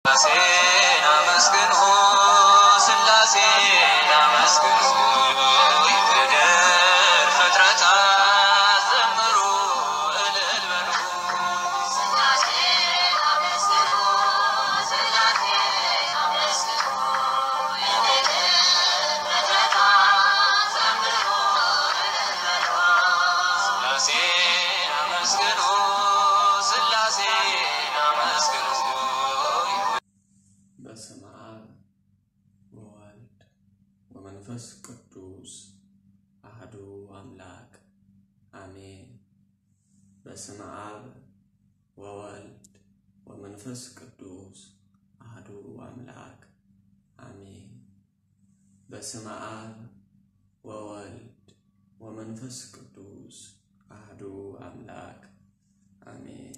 ሥላሴን አመስግኑ ሥላሴን አመስግኑ ይትደር ፍጥረታት ዘምሩ እልል በሉ ሥላሴን አመስግኑ ሥላሴን አመስግኑ የምድር ፍጥረታት ዘምሩ እልል በሉ ሥላሴን አመስግኑ ሥላሴን አመስግኑ በስመ አብ ወወልድ ወመንፈስ ቅዱስ አህዱ አምላክ አሜን። በስመ አብ ወወልድ ወመንፈስ ቅዱስ አህዱ አምላክ አሜን። በስመ አብ ወወልድ ወመንፈስ ቅዱስ አህዱ አምላክ አሜን።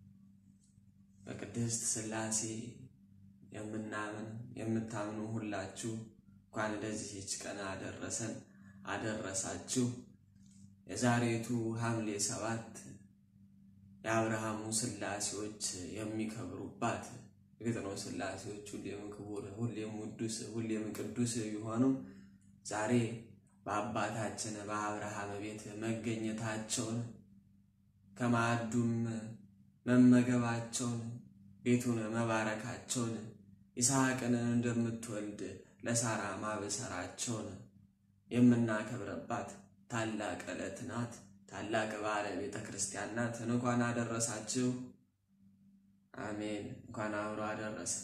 በቅድስት ሥላሴ የምናምን የምታምኑ ሁላችሁ እንኳን ለዚህች ቀን አደረሰን አደረሳችሁ። የዛሬቱ ሐምሌ ሰባት የአብርሃሙ ሥላሴዎች የሚከብሩባት እርግጥ ነው ሥላሴዎች ሁሌም ክቡር፣ ሁሌም ውዱስ፣ ሁሌም ቅዱስ ቢሆኑም ዛሬ በአባታችን በአብርሃም ቤት መገኘታቸውን ከማዕዱም መመገባቸውን ቤቱን መባረካቸውን ይስሐቅን እንደምትወልድ ለሳራ ማበሰራቸውን የምናከብረባት ታላቅ ዕለት ናት። ታላቅ በዓለ ቤተ ክርስቲያን ናት። እንኳን አደረሳችሁ። አሜን። እንኳን አብሮ አደረሰ።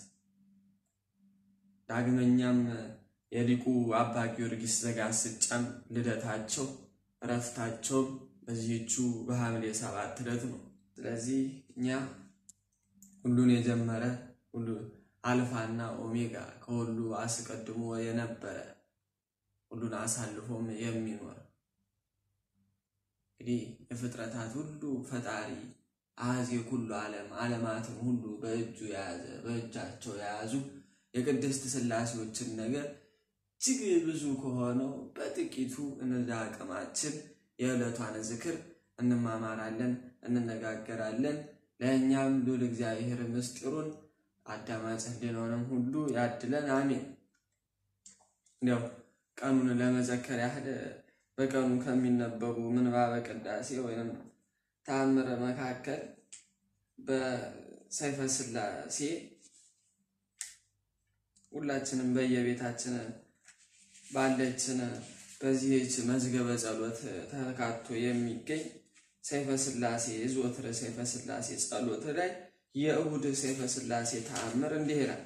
ዳግመኛም የሊቁ አባ ጊዮርጊስ ዘጋስጫም ልደታቸው እረፍታቸውም በዚህቹ በሐምሌ ሰባት ዕለት ነው። ስለዚህ እኛ ሁሉን የጀመረ ሁሉ አልፋና ኦሜጋ ከሁሉ አስቀድሞ የነበረ ሁሉን አሳልፎም የሚኖር እንግዲህ የፍጥረታት ሁሉ ፈጣሪ አዜ ኩሉ ዓለም ዓለማትን ሁሉ በእጁ የያዘ በእጃቸው የያዙ የቅድስት ሥላሴዎችን ነገር እጅግ ብዙ ከሆነው በጥቂቱ እንደ አቅማችን የዕለቷን ዝክር እንማማራለን፣ እንነጋገራለን። ለእኛም ሉል እግዚአብሔር ምስጢሩን አዳማጭ ሕሊናውንም ሁሉ ያድለን፣ አሜን። እንዲያው ቀኑን ለመዘከር ያህል በቀኑ ከሚነበቡ ምንባበ ቅዳሴ ወይም ተአምረ መካከል በሰይፈ ሥላሴ ሁላችንም በየቤታችን ባለችን በዚህች መዝገበ ጸሎት ተካቶ የሚገኝ ሰይፈ ሥላሴ ዘወትር ሰይፈ ሥላሴ ጸሎት ላይ የእሁድ ሰይፈ ሥላሴ ተአምር እንዲህ ይላል።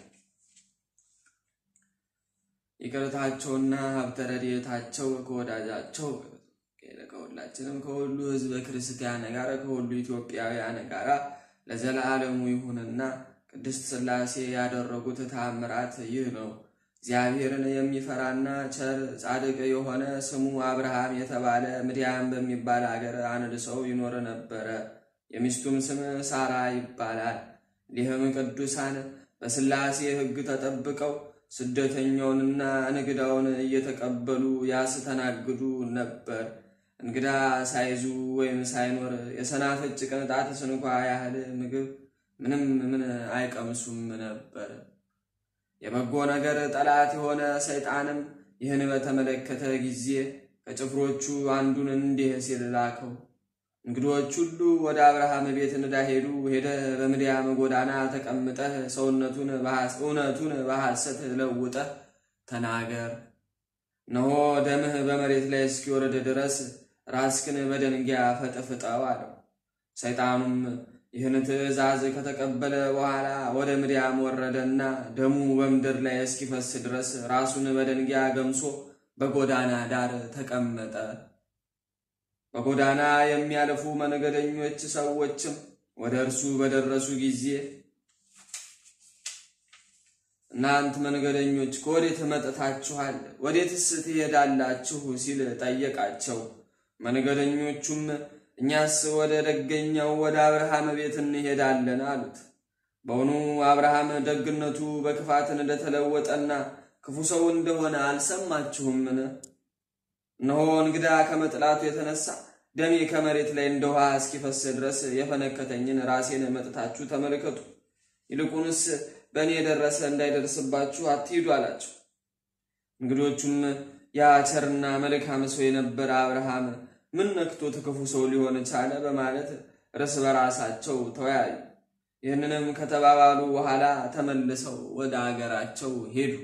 ይቅርታቸውና ሀብተ ረድኤታቸው ከወዳጃቸው ከሁላችንም ከሁሉ ሕዝበ ክርስቲያን ጋር ከሁሉ ኢትዮጵያውያን ጋር ለዘላለሙ ይሁንና ቅድስት ሥላሴ ያደረጉት ተአምራት ይህ ነው። እግዚአብሔርን የሚፈራና ቸር ጻድቅ የሆነ ስሙ አብርሃም የተባለ ምድያም በሚባል አገር አንድ ሰው ይኖር ነበረ። የሚስቱም ስም ሳራ ይባላል። ይህም ቅዱሳን በሥላሴ ሕግ ተጠብቀው ስደተኛውንና እንግዳውን እየተቀበሉ ያስተናግዱ ነበር። እንግዳ ሳይዙ ወይም ሳይኖር የሰናፍጭ ቅንጣት ስንኳ ያህል ምግብ ምንም ምን አይቀምሱም ነበር። የበጎ ነገር ጠላት የሆነ ሰይጣንም ይህን በተመለከተ ጊዜ ከጭፍሮቹ አንዱን እንዲህ ሲል ላከው። እንግዶች ሁሉ ወደ አብርሃም ቤት እንዳሄዱ ሄደህ በምድያም ጎዳና ተቀምጠህ ሰውነቱን እውነቱን በሐሰት ለውጠህ ተናገር። እነሆ ደምህ በመሬት ላይ እስኪወርድ ድረስ ራስክን በደንጊያ ፈጥፍጠው አለው። ሰይጣኑም ይህን ትእዛዝ ከተቀበለ በኋላ ወደ ምድያም ወረደና ደሙ በምድር ላይ እስኪፈስ ድረስ ራሱን በደንጊያ ገምሶ በጎዳና ዳር ተቀመጠ። በጎዳና የሚያልፉ መንገደኞች ሰዎችም ወደ እርሱ በደረሱ ጊዜ እናንት መንገደኞች ከወዴት መጥታችኋል? ወዴትስ ትሄዳላችሁ? ሲል ጠየቃቸው። መንገደኞቹም እኛስ ወደ ደገኛው ወደ አብርሃም ቤት እንሄዳለን አሉት። በውኑ አብርሃም ደግነቱ በክፋት እንደተለወጠና ክፉ ሰው እንደሆነ አልሰማችሁምን? እነሆ እንግዳ ከመጥላቱ የተነሳ ደሜ ከመሬት ላይ እንደ ውሃ እስኪፈስ ድረስ የፈነከተኝን ራሴን መጥታችሁ ተመልከቱ። ይልቁንስ በእኔ የደረሰ እንዳይደርስባችሁ አትሂዱ አላቸው። እንግዶቹም ያ ቸርና መልካም ሰው የነበረ አብርሃም ምን ነክቶት ክፉ ሰው ሊሆን ቻለ? በማለት እርስ በራሳቸው ተወያዩ። ይህንንም ከተባባሉ በኋላ ተመልሰው ወደ አገራቸው ሄዱ።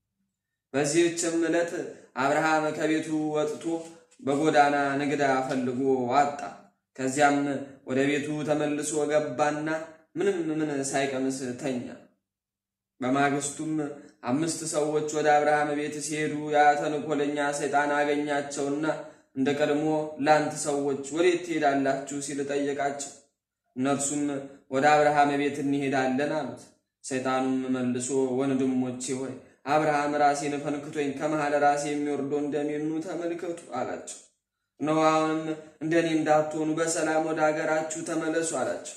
በዚህችም ዕለት አብርሃም ከቤቱ ወጥቶ በጎዳና ንግዳ ፈልጎ አጣ። ከዚያም ወደ ቤቱ ተመልሶ ገባና ምንም ምን ሳይቀምስ ተኛ። በማግስቱም አምስት ሰዎች ወደ አብርሃም ቤት ሲሄዱ ያ ተንኮለኛ ሰይጣን አገኛቸውና እንደ ቀድሞ ላንት ሰዎች ወዴት ትሄዳላችሁ ሲል ጠየቃቸው። እነርሱም ወደ አብርሃም ቤት እንሄዳለን አሉት። ሰይጣኑም መልሶ ወንድሞቼ ሆይ አብርሃም ራሴን ፈንክቶኝ ከመሃል ራሴ የሚወርደው እንደሚኑ ተመልከቱ አላቸው። እነሆ አሁንም እንደኔ እንዳትሆኑ በሰላም ወደ አገራችሁ ተመለሱ አላቸው።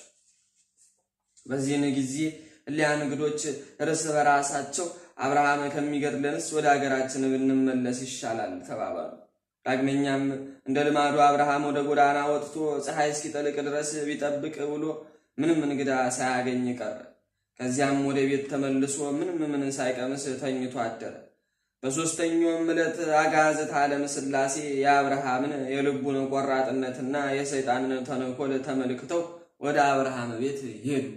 በዚህን ጊዜ እሊያ እንግዶች እርስ በራሳቸው አብርሃም ከሚገድለንስ ወደ አገራችን ብንመለስ ይሻላል ተባባሉ። ዳግመኛም እንደ ልማዱ አብርሃም ወደ ጎዳና ወጥቶ ፀሐይ እስኪጠልቅ ድረስ ቢጠብቅ ብሎ ምንም እንግዳ ሳያገኝ ቀረ። ከዚያም ወደ ቤት ተመልሶ ምንም ምን ሳይቀምስ ተኝቶ አደረ። በሦስተኛውም ዕለት አጋዕዝተ ዓለም ሥላሴ የአብርሃምን የልቡን ቆራጥነትና የሰይጣንን ተንኮል ተመልክተው ወደ አብርሃም ቤት ሄዱ።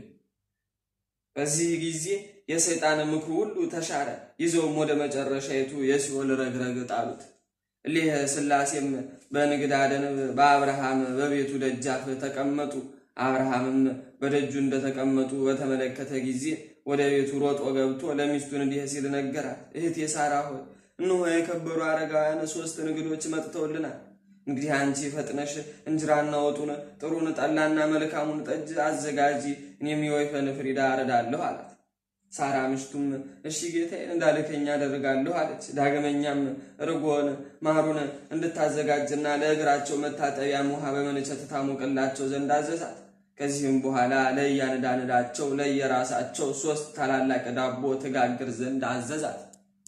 በዚህ ጊዜ የሰይጣን ምክሩ ሁሉ ተሻረ። ይዘውም ወደ መጨረሻይቱ የሲኦል ረግረግ ጣሉት። እሊህ ሥላሴም በንግዳ ደንብ በአብርሃም በቤቱ ደጃፍ ተቀመጡ። አብርሃምም በደጁ እንደተቀመጡ በተመለከተ ጊዜ ወደ ቤቱ ሮጦ ገብቶ ለሚስቱን እንዲህ ሲል ነገራት። እህቴ ሳራ ሆይ እነሆ የከበሩ አረጋውያን ሦስት እንግዶች መጥተውልናል። እንግዲህ አንቺ ፈጥነሽ እንጀራና ወጡን፣ ጥሩን ጠላና መልካሙን ጠጅ አዘጋጂ፣ እኔም የወይፈን ፍሪዳ አረዳለሁ አላት። ሳራ ምሽቱም እሺ ጌታዬን እንዳልከኝ አደርጋለሁ አለች። ዳግመኛም እርጎን ማሩን እንድታዘጋጅና ለእግራቸው መታጠቢያም ውሃ በመንቸት ታሞቅላቸው ዘንድ አዘዛት። ከዚህም በኋላ ለእያንዳንዳቸው ለየራሳቸው ሦስት ታላላቅ ዳቦ ትጋግር ዘንድ አዘዛት።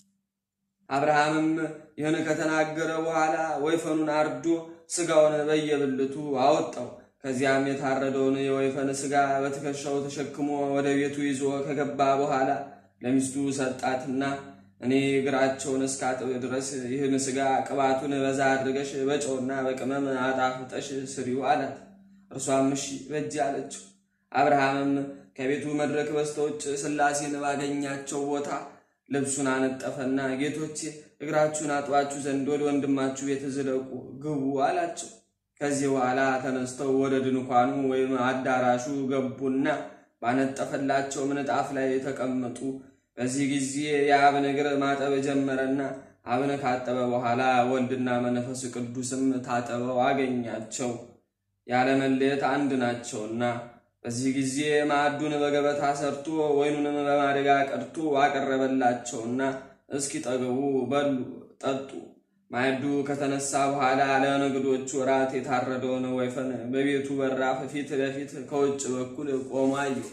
አብርሃምም ይህን ከተናገረ በኋላ ወይፈኑን አርዶ ሥጋውን በየብልቱ አወጣው። ከዚያም የታረደውን የወይፈን ሥጋ በትከሻው ተሸክሞ ወደ ቤቱ ይዞ ከገባ በኋላ ለሚስቱ ሰጣትና እኔ እግራቸውን እስካጥብ ድረስ ይህን ሥጋ ቅባቱን በዛ አድርገሽ በጨውና በቅመም አጣፍጠሽ ስሪው አላት። እርሷም እሺ በእጅ አለችው። አብርሃምም ከቤቱ መድረክ በስተውጭ ሥላሴን ባገኛቸው ቦታ ልብሱን አነጠፈና ጌቶቼ እግራችሁን አጥባችሁ ዘንድ ወደ ወንድማችሁ ቤት ዝለቁ ግቡ አላቸው። ከዚህ በኋላ ተነስተው ወደ ድንኳኑ ወይም አዳራሹ ገቡና ባነጠፈላቸው ምንጣፍ ላይ ተቀመጡ። በዚህ ጊዜ የአብን እግር ማጠብ ጀመረና አብን ካጠበ በኋላ ወልድና መንፈስ ቅዱስም ታጠበው አገኛቸው። ያለመለየት አንድ ናቸውና። በዚህ ጊዜ ማዕዱን በገበታ ሰርቶ ወይኑንም በማድጋ ቀድቶ አቀረበላቸውና እስኪጠግቡ በሉ ጠጡ። ማዕዱ ከተነሳ በኋላ ለንግዶቹ እራት የታረደውን ወይፈን በቤቱ በራፍ ፊት ለፊት ከውጭ በኩል ቆሞ አየሁ።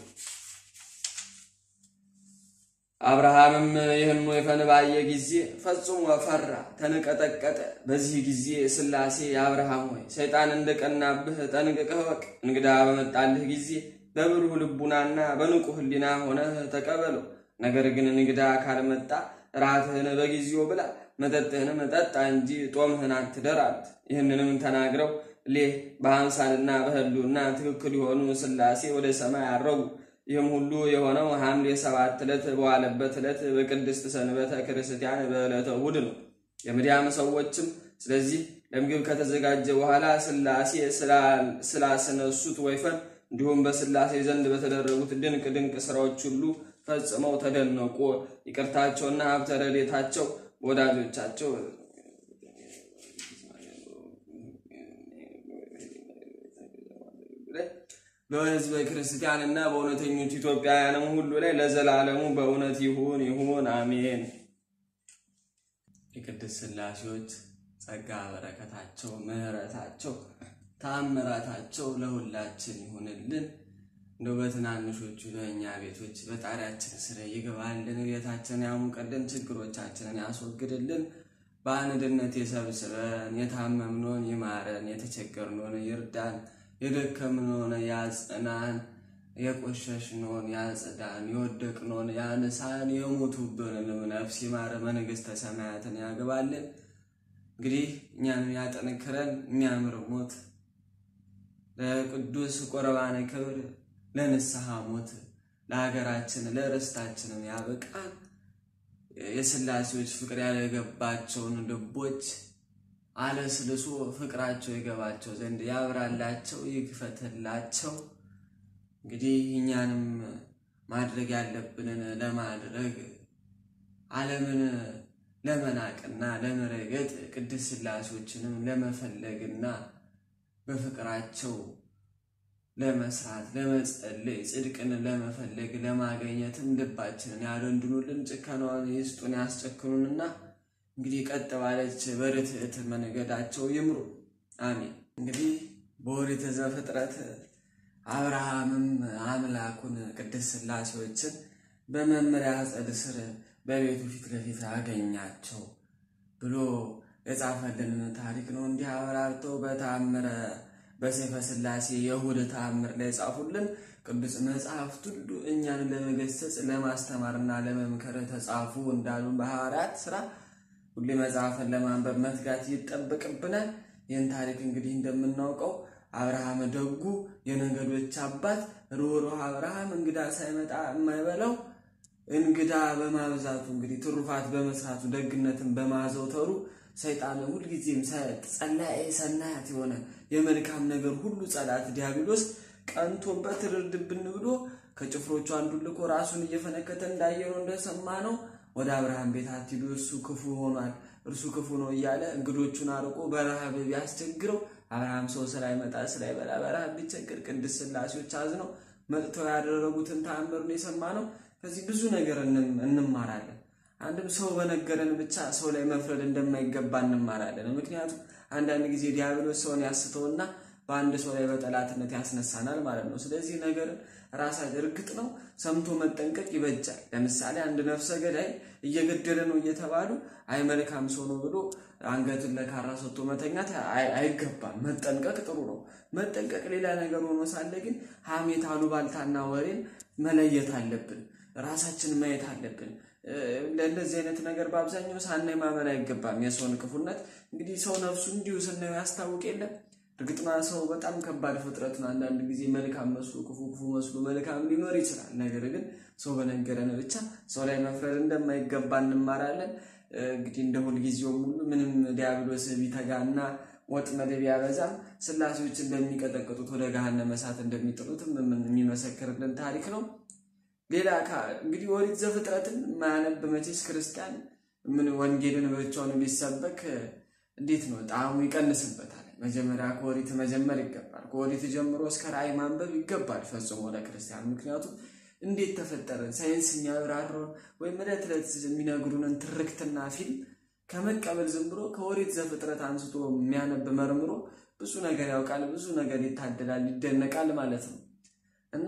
አብርሃምም ይህን ወይፈን ባየ ጊዜ ፈጽሞ ፈራ፣ ተንቀጠቀጠ። በዚህ ጊዜ ሥላሴ አብርሃም ሆይ ሰይጣን እንደቀናብህ ጠንቅቀህ እወቅ። እንግዳ በመጣልህ ጊዜ በብሩህ ልቡናና በንቁ ሕሊና ሆነህ ተቀበለው። ነገር ግን እንግዳ ካልመጣ ራትህን በጊዜው ብላ፣ መጠጥህንም ጠጣ እንጂ ጦምህን አትደር አሉት። ይህንንም ተናግረው ሌህ በአምሳልና በሕልውና ትክክል የሆኑ ሥላሴ ወደ ሰማይ አረጉ። ይህም ሁሉ የሆነው ሐምሌ ሰባት ዕለት በዋለበት ዕለት በቅድስት ሰንበተ ክርስቲያን በዕለተ እሑድ ነው። የምድያም ሰዎችም ስለዚህ ለምግብ ከተዘጋጀ በኋላ ሥላሴ ስላስነሱት ወይፈን እንዲሁም በሥላሴ ዘንድ በተደረጉት ድንቅ ድንቅ ሥራዎች ሁሉ ፈጽመው ተደነቁ። ይቅርታቸውና ሀብተ ረድኤታቸው በወዳጆቻቸው በሕዝበ ክርስቲያንና በእውነተኞች ኢትዮጵያውያንም ሁሉ ላይ ለዘላለሙ በእውነት ይሁን ይሁን አሜን። የቅድስት ሥላሴዎች ጸጋ በረከታቸው፣ ምሕረታቸው፣ ተአምራታቸው ለሁላችን ይሁንልን። እንደው በትናንሾቹ በእኛ ቤቶች በጣሪያችን ስር ይግባልን፣ ቤታችንን ያሙቅልን፣ ችግሮቻችንን ያስወግድልን። በአንድነት የሰብስበን፣ የታመምነውን ይማረን፣ የተቸገርነውን ይርዳን፣ የደከምነውን ያጽናን። የቆሸሽነውን ያጽዳን፣ የወደቅነውን ያነሳን፣ የሞቱብንን ነፍስ ይማረ፣ መንግሥተ ሰማያትን ያግባልን። እንግዲህ እኛንም ያጠንክረን፣ የሚያምር ሞት ለቅዱስ ቁርባነ ክብር፣ ለንስሐ ሞት፣ ለሀገራችን ለርስታችንም ያበቃን። የሥላሴዎች ፍቅር ያልገባቸውን ልቦች አለስልሶ ፍቅራቸው ይገባቸው ዘንድ ያብራላቸው፣ ይክፈትላቸው። እንግዲህ እኛንም ማድረግ ያለብንን ለማድረግ ዓለምን ለመናቅና ለመረገጥ ቅድስት ሥላሴዎችንም ለመፈለግና በፍቅራቸው ለመስራት ለመጸለይ ጽድቅን ለመፈለግ ለማገኘትም ልባችንን ያደንድኑልን፣ ጭከናውን ይስጡን፣ ያስጨክኑንና እንግዲህ ቀጥ ባለች በርትዕት መንገዳቸው ይምሩ። አሜን። እንግዲህ በኦሪት ዘፍጥረት አብርሃምም አምላኩን ቅድስት ሥላሴዎችን በመምሪያ አጸድ ስር በቤቱ ፊት ለፊት አገኛቸው ብሎ የጻፈልንን ታሪክ ነው። እንዲህ አብራርተው በተአምረ በሰይፈ ሥላሴ የእሑድ ተአምር ላይ ጻፉልን። ቅዱስ መጽሐፍት ሁሉ እኛን ለመገሰጽ ለማስተማርና ለመምከር ተጻፉ እንዳሉ በሐዋርያት ሥራ ሁሌ መጽሐፍን ለማንበብ መትጋት ይጠበቅብናል። ይህን ታሪክ እንግዲህ እንደምናውቀው አብርሃም ደጉ የነገዶች አባት ሩህሩህ አብርሃም እንግዳ ሳይመጣ የማይበላው እንግዳ በማብዛቱ እንግዲህ ትሩፋት በመስራቱ ደግነትን በማዘውተሩ ሰይጣን ሁልጊዜም ጸላኤ ሰናያት የሆነ የመልካም ነገር ሁሉ ጸላት ዲያብሎስ ቀንቶበት ርድብን ብሎ ከጭፍሮቹ አንዱን ልኮ ራሱን እየፈነከተ እንዳየነው እንደሰማ ነው ወደ አብርሃም ቤት አትሂዱ፣ እርሱ ክፉ ሆኗል፣ እርሱ ክፉ ነው እያለ እንግዶቹን አርቆ በረሃብ ቢያስቸግረው አብርሃም ሰው ስላይመጣ ስላይበላ በረሃብ ቢቸግር ቅድስት ሥላሴዎች አዝነው መጥተው ያደረጉትን ተአምርን የሰማ ነው። ከዚህ ብዙ ነገር እንማራለን። አንድም ሰው በነገረን ብቻ ሰው ላይ መፍረድ እንደማይገባ እንማራለን። ምክንያቱም አንዳንድ ጊዜ ዲያብሎስ ሰውን ያስተውና በአንድ ሰው ላይ በጠላትነት ያስነሳናል ማለት ነው። ስለዚህ ነገርን ራሳችን እርግጥ ነው ሰምቶ መጠንቀቅ ይበጃል። ለምሳሌ አንድ ነፍሰ ገዳይ እየገደለ ነው እየተባሉ አይ መልካም ሰው ነው ብሎ አንገቱን ለካራ ሰጥቶ መተኛት አይገባም። መጠንቀቅ ጥሩ ነው። መጠንቀቅ ሌላ ነገር ሆኖ ሳለ ግን ሐሜት፣ አሉባልታና ወሬን መለየት አለብን። ራሳችን ማየት አለብን። ለእንደዚህ አይነት ነገር በአብዛኛው ሳናይ ማመን አይገባም። የሰውን ክፉነት እንግዲህ ሰው ነፍሱ እንዲሁ ስናየው ያስታውቅ የለም። እርግጥና ሰው በጣም ከባድ ፍጥረት ነው። አንዳንድ ጊዜ መልካም መስሎ ክፉ፣ ክፉ መስሎ መልካም ሊኖር ይችላል። ነገር ግን ሰው በነገረን ብቻ ሰው ላይ መፍረድ እንደማይገባ እንማራለን። እንግዲህ እንደ ሁልጊዜውም ሁሉ ምንም ዲያብሎስ ቢተጋና ወጥመድ ቢያበዛም ሥላሴዎችን በሚቀጠቅጡት ወደ ገሃነመ እሳት እንደሚጥሉትም የሚመሰክርልን ታሪክ ነው። ሌላ እንግዲህ ኦሪት ዘፍጥረትን ማያነብ መቼስ ክርስቲያን ምን ወንጌልን ብቻውን ቢሰበክ እንዴት ነው ጣዕሙ ይቀንስበታል። መጀመሪያ ከኦሪት መጀመር ይገባል። ከኦሪት ጀምሮ እስከ ራእይ ማንበብ ይገባል ፈጽሞ ለክርስቲያን። ምክንያቱም እንዴት ተፈጠረን ሳይንስ የሚያብራራውን ወይም ዕለት ዕለት የሚነግሩንን ትርክትና ፊልም ከመቀበል ዝም ብሎ ከኦሪት ዘፍጥረት አንስቶ የሚያነብ መርምሮ ብዙ ነገር ያውቃል፣ ብዙ ነገር ይታደላል፣ ይደነቃል ማለት ነው እና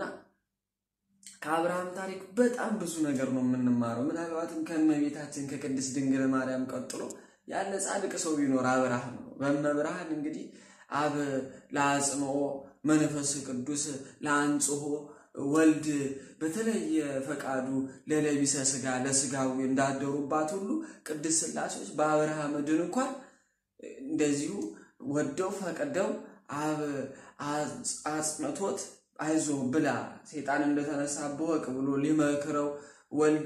ከአብርሃም ታሪክ በጣም ብዙ ነገር ነው የምንማረው። ምናልባትም ከእመቤታችን ከቅድስት ድንግል ማርያም ቀጥሎ ያለ ጻድቅ ሰው ቢኖር አብርሃም ነው። በመብርሃን እንግዲህ አብ ለአጽንኦ መንፈስ ቅዱስ ለአንጽሖ ወልድ በተለየ ፈቃዱ ለለቢሰ ስጋ ለስጋዊ እንዳደሩባት ሁሉ ቅድስት ሥላሴዎች በአብርሃም ድንኳን እንደዚሁ ወደው ፈቅደው አብ አጽንቶት አይዞ ብላ ሴጣን እንደተነሳ በወቅ ብሎ ሊመክረው ወልድ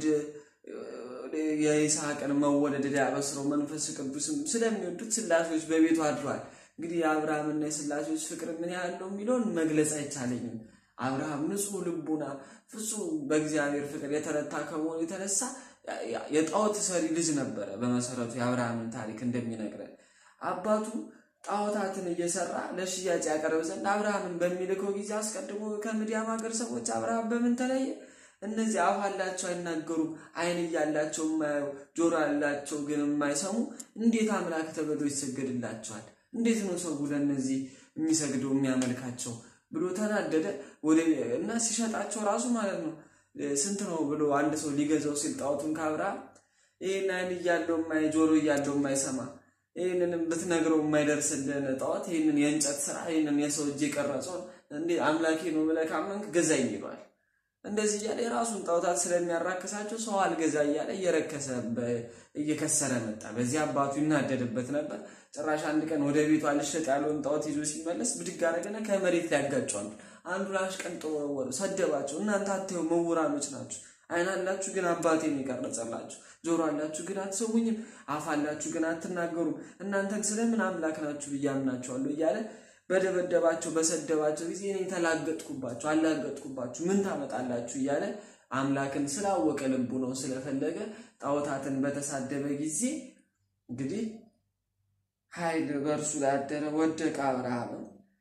የይስሐቅን መወለድ ሊያበስረው መንፈስ ቅዱስም ስለሚወዱት ሥላሴዎች በቤቱ አድሯል። እንግዲህ የአብርሃምና የሥላሴዎች ፍቅር ምን ያህል ነው የሚለውን መግለጽ አይቻለኝም። አብርሃም ንጹሕ ልቡና ፍጹም በእግዚአብሔር ፍቅር የተረታ ከመሆኑ የተነሳ የጣዖት ሰሪ ልጅ ነበረ። በመሰረቱ የአብርሃምን ታሪክ እንደሚነግረን አባቱ ጣዖታትን እየሰራ ለሽያጭ ያቀርብ ዘንድ አብርሃምን በሚልከው ጊዜ አስቀድሞ ከምድያም ሀገር ሰዎች አብርሃም በምን ተለየ? እነዚህ አፍ አላቸው አይናገሩም፣ ዓይን እያላቸው የማያዩ ጆሮ ያላቸው ግን የማይሰሙ እንዴት አምላክ ተብሎ ይሰገድላቸዋል? እንዴት ነው ሰው ለእነዚህ የሚሰግደው የሚያመልካቸው ብሎ ተናደደ። ወደ እና ሲሸጣቸው ራሱ ማለት ነው ስንት ነው ብሎ አንድ ሰው ሊገዛው ሲል ጣዖቱን ከአብርሃም ይህን ዓይን እያለው የማይ ጆሮ እያለው የማይሰማ ይህንንም ብትነግረው የማይደርስልን ጣዖት ይህንን የእንጨት ስራ ይህንን የሰው እጅ የቀረጸውን እንዴ አምላኬ ነው ብለህ ካመንክ ገዛኝ ይለዋል። እንደዚህ እያለ የራሱን ጣዖታት ስለሚያራክሳቸው ሰው አልገዛ እያለ እየረከሰ እየከሰረ መጣ። በዚህ አባቱ ይናደድበት ነበር። ጭራሽ አንድ ቀን ወደ ቤቱ አልሸጥ ያለውን ጣዖት ይዞ ሲመለስ ብድግ አደረገና ከመሬት ላይ ያጋጫዋል። አንዱን አሽቀንጥሮ ወረወረ፣ ሰደባቸው። እናንተ አታዩ መውራኖች ናችሁ። ዓይን አላችሁ ግን አባቴን የቀረጸላችሁ፣ ጆሮ አላችሁ ግን አትሰሙኝም፣ አፍ አላችሁ ግን አትናገሩም። እናንተን ስለምን አምላክ ናችሁ ብዬ አምናችኋለሁ እያለ በደበደባቸው በሰደባቸው ጊዜ እኔ ተላገጥኩባችሁ አላገጥኩባችሁ ምን ታመጣላችሁ እያለ አምላክን ስላወቀ ልቡ ነው ስለፈለገ ጣዖታትን በተሳደበ ጊዜ እንግዲህ ኃይል በእርሱ ላይ አደረ። ወደቀ አብርሃምም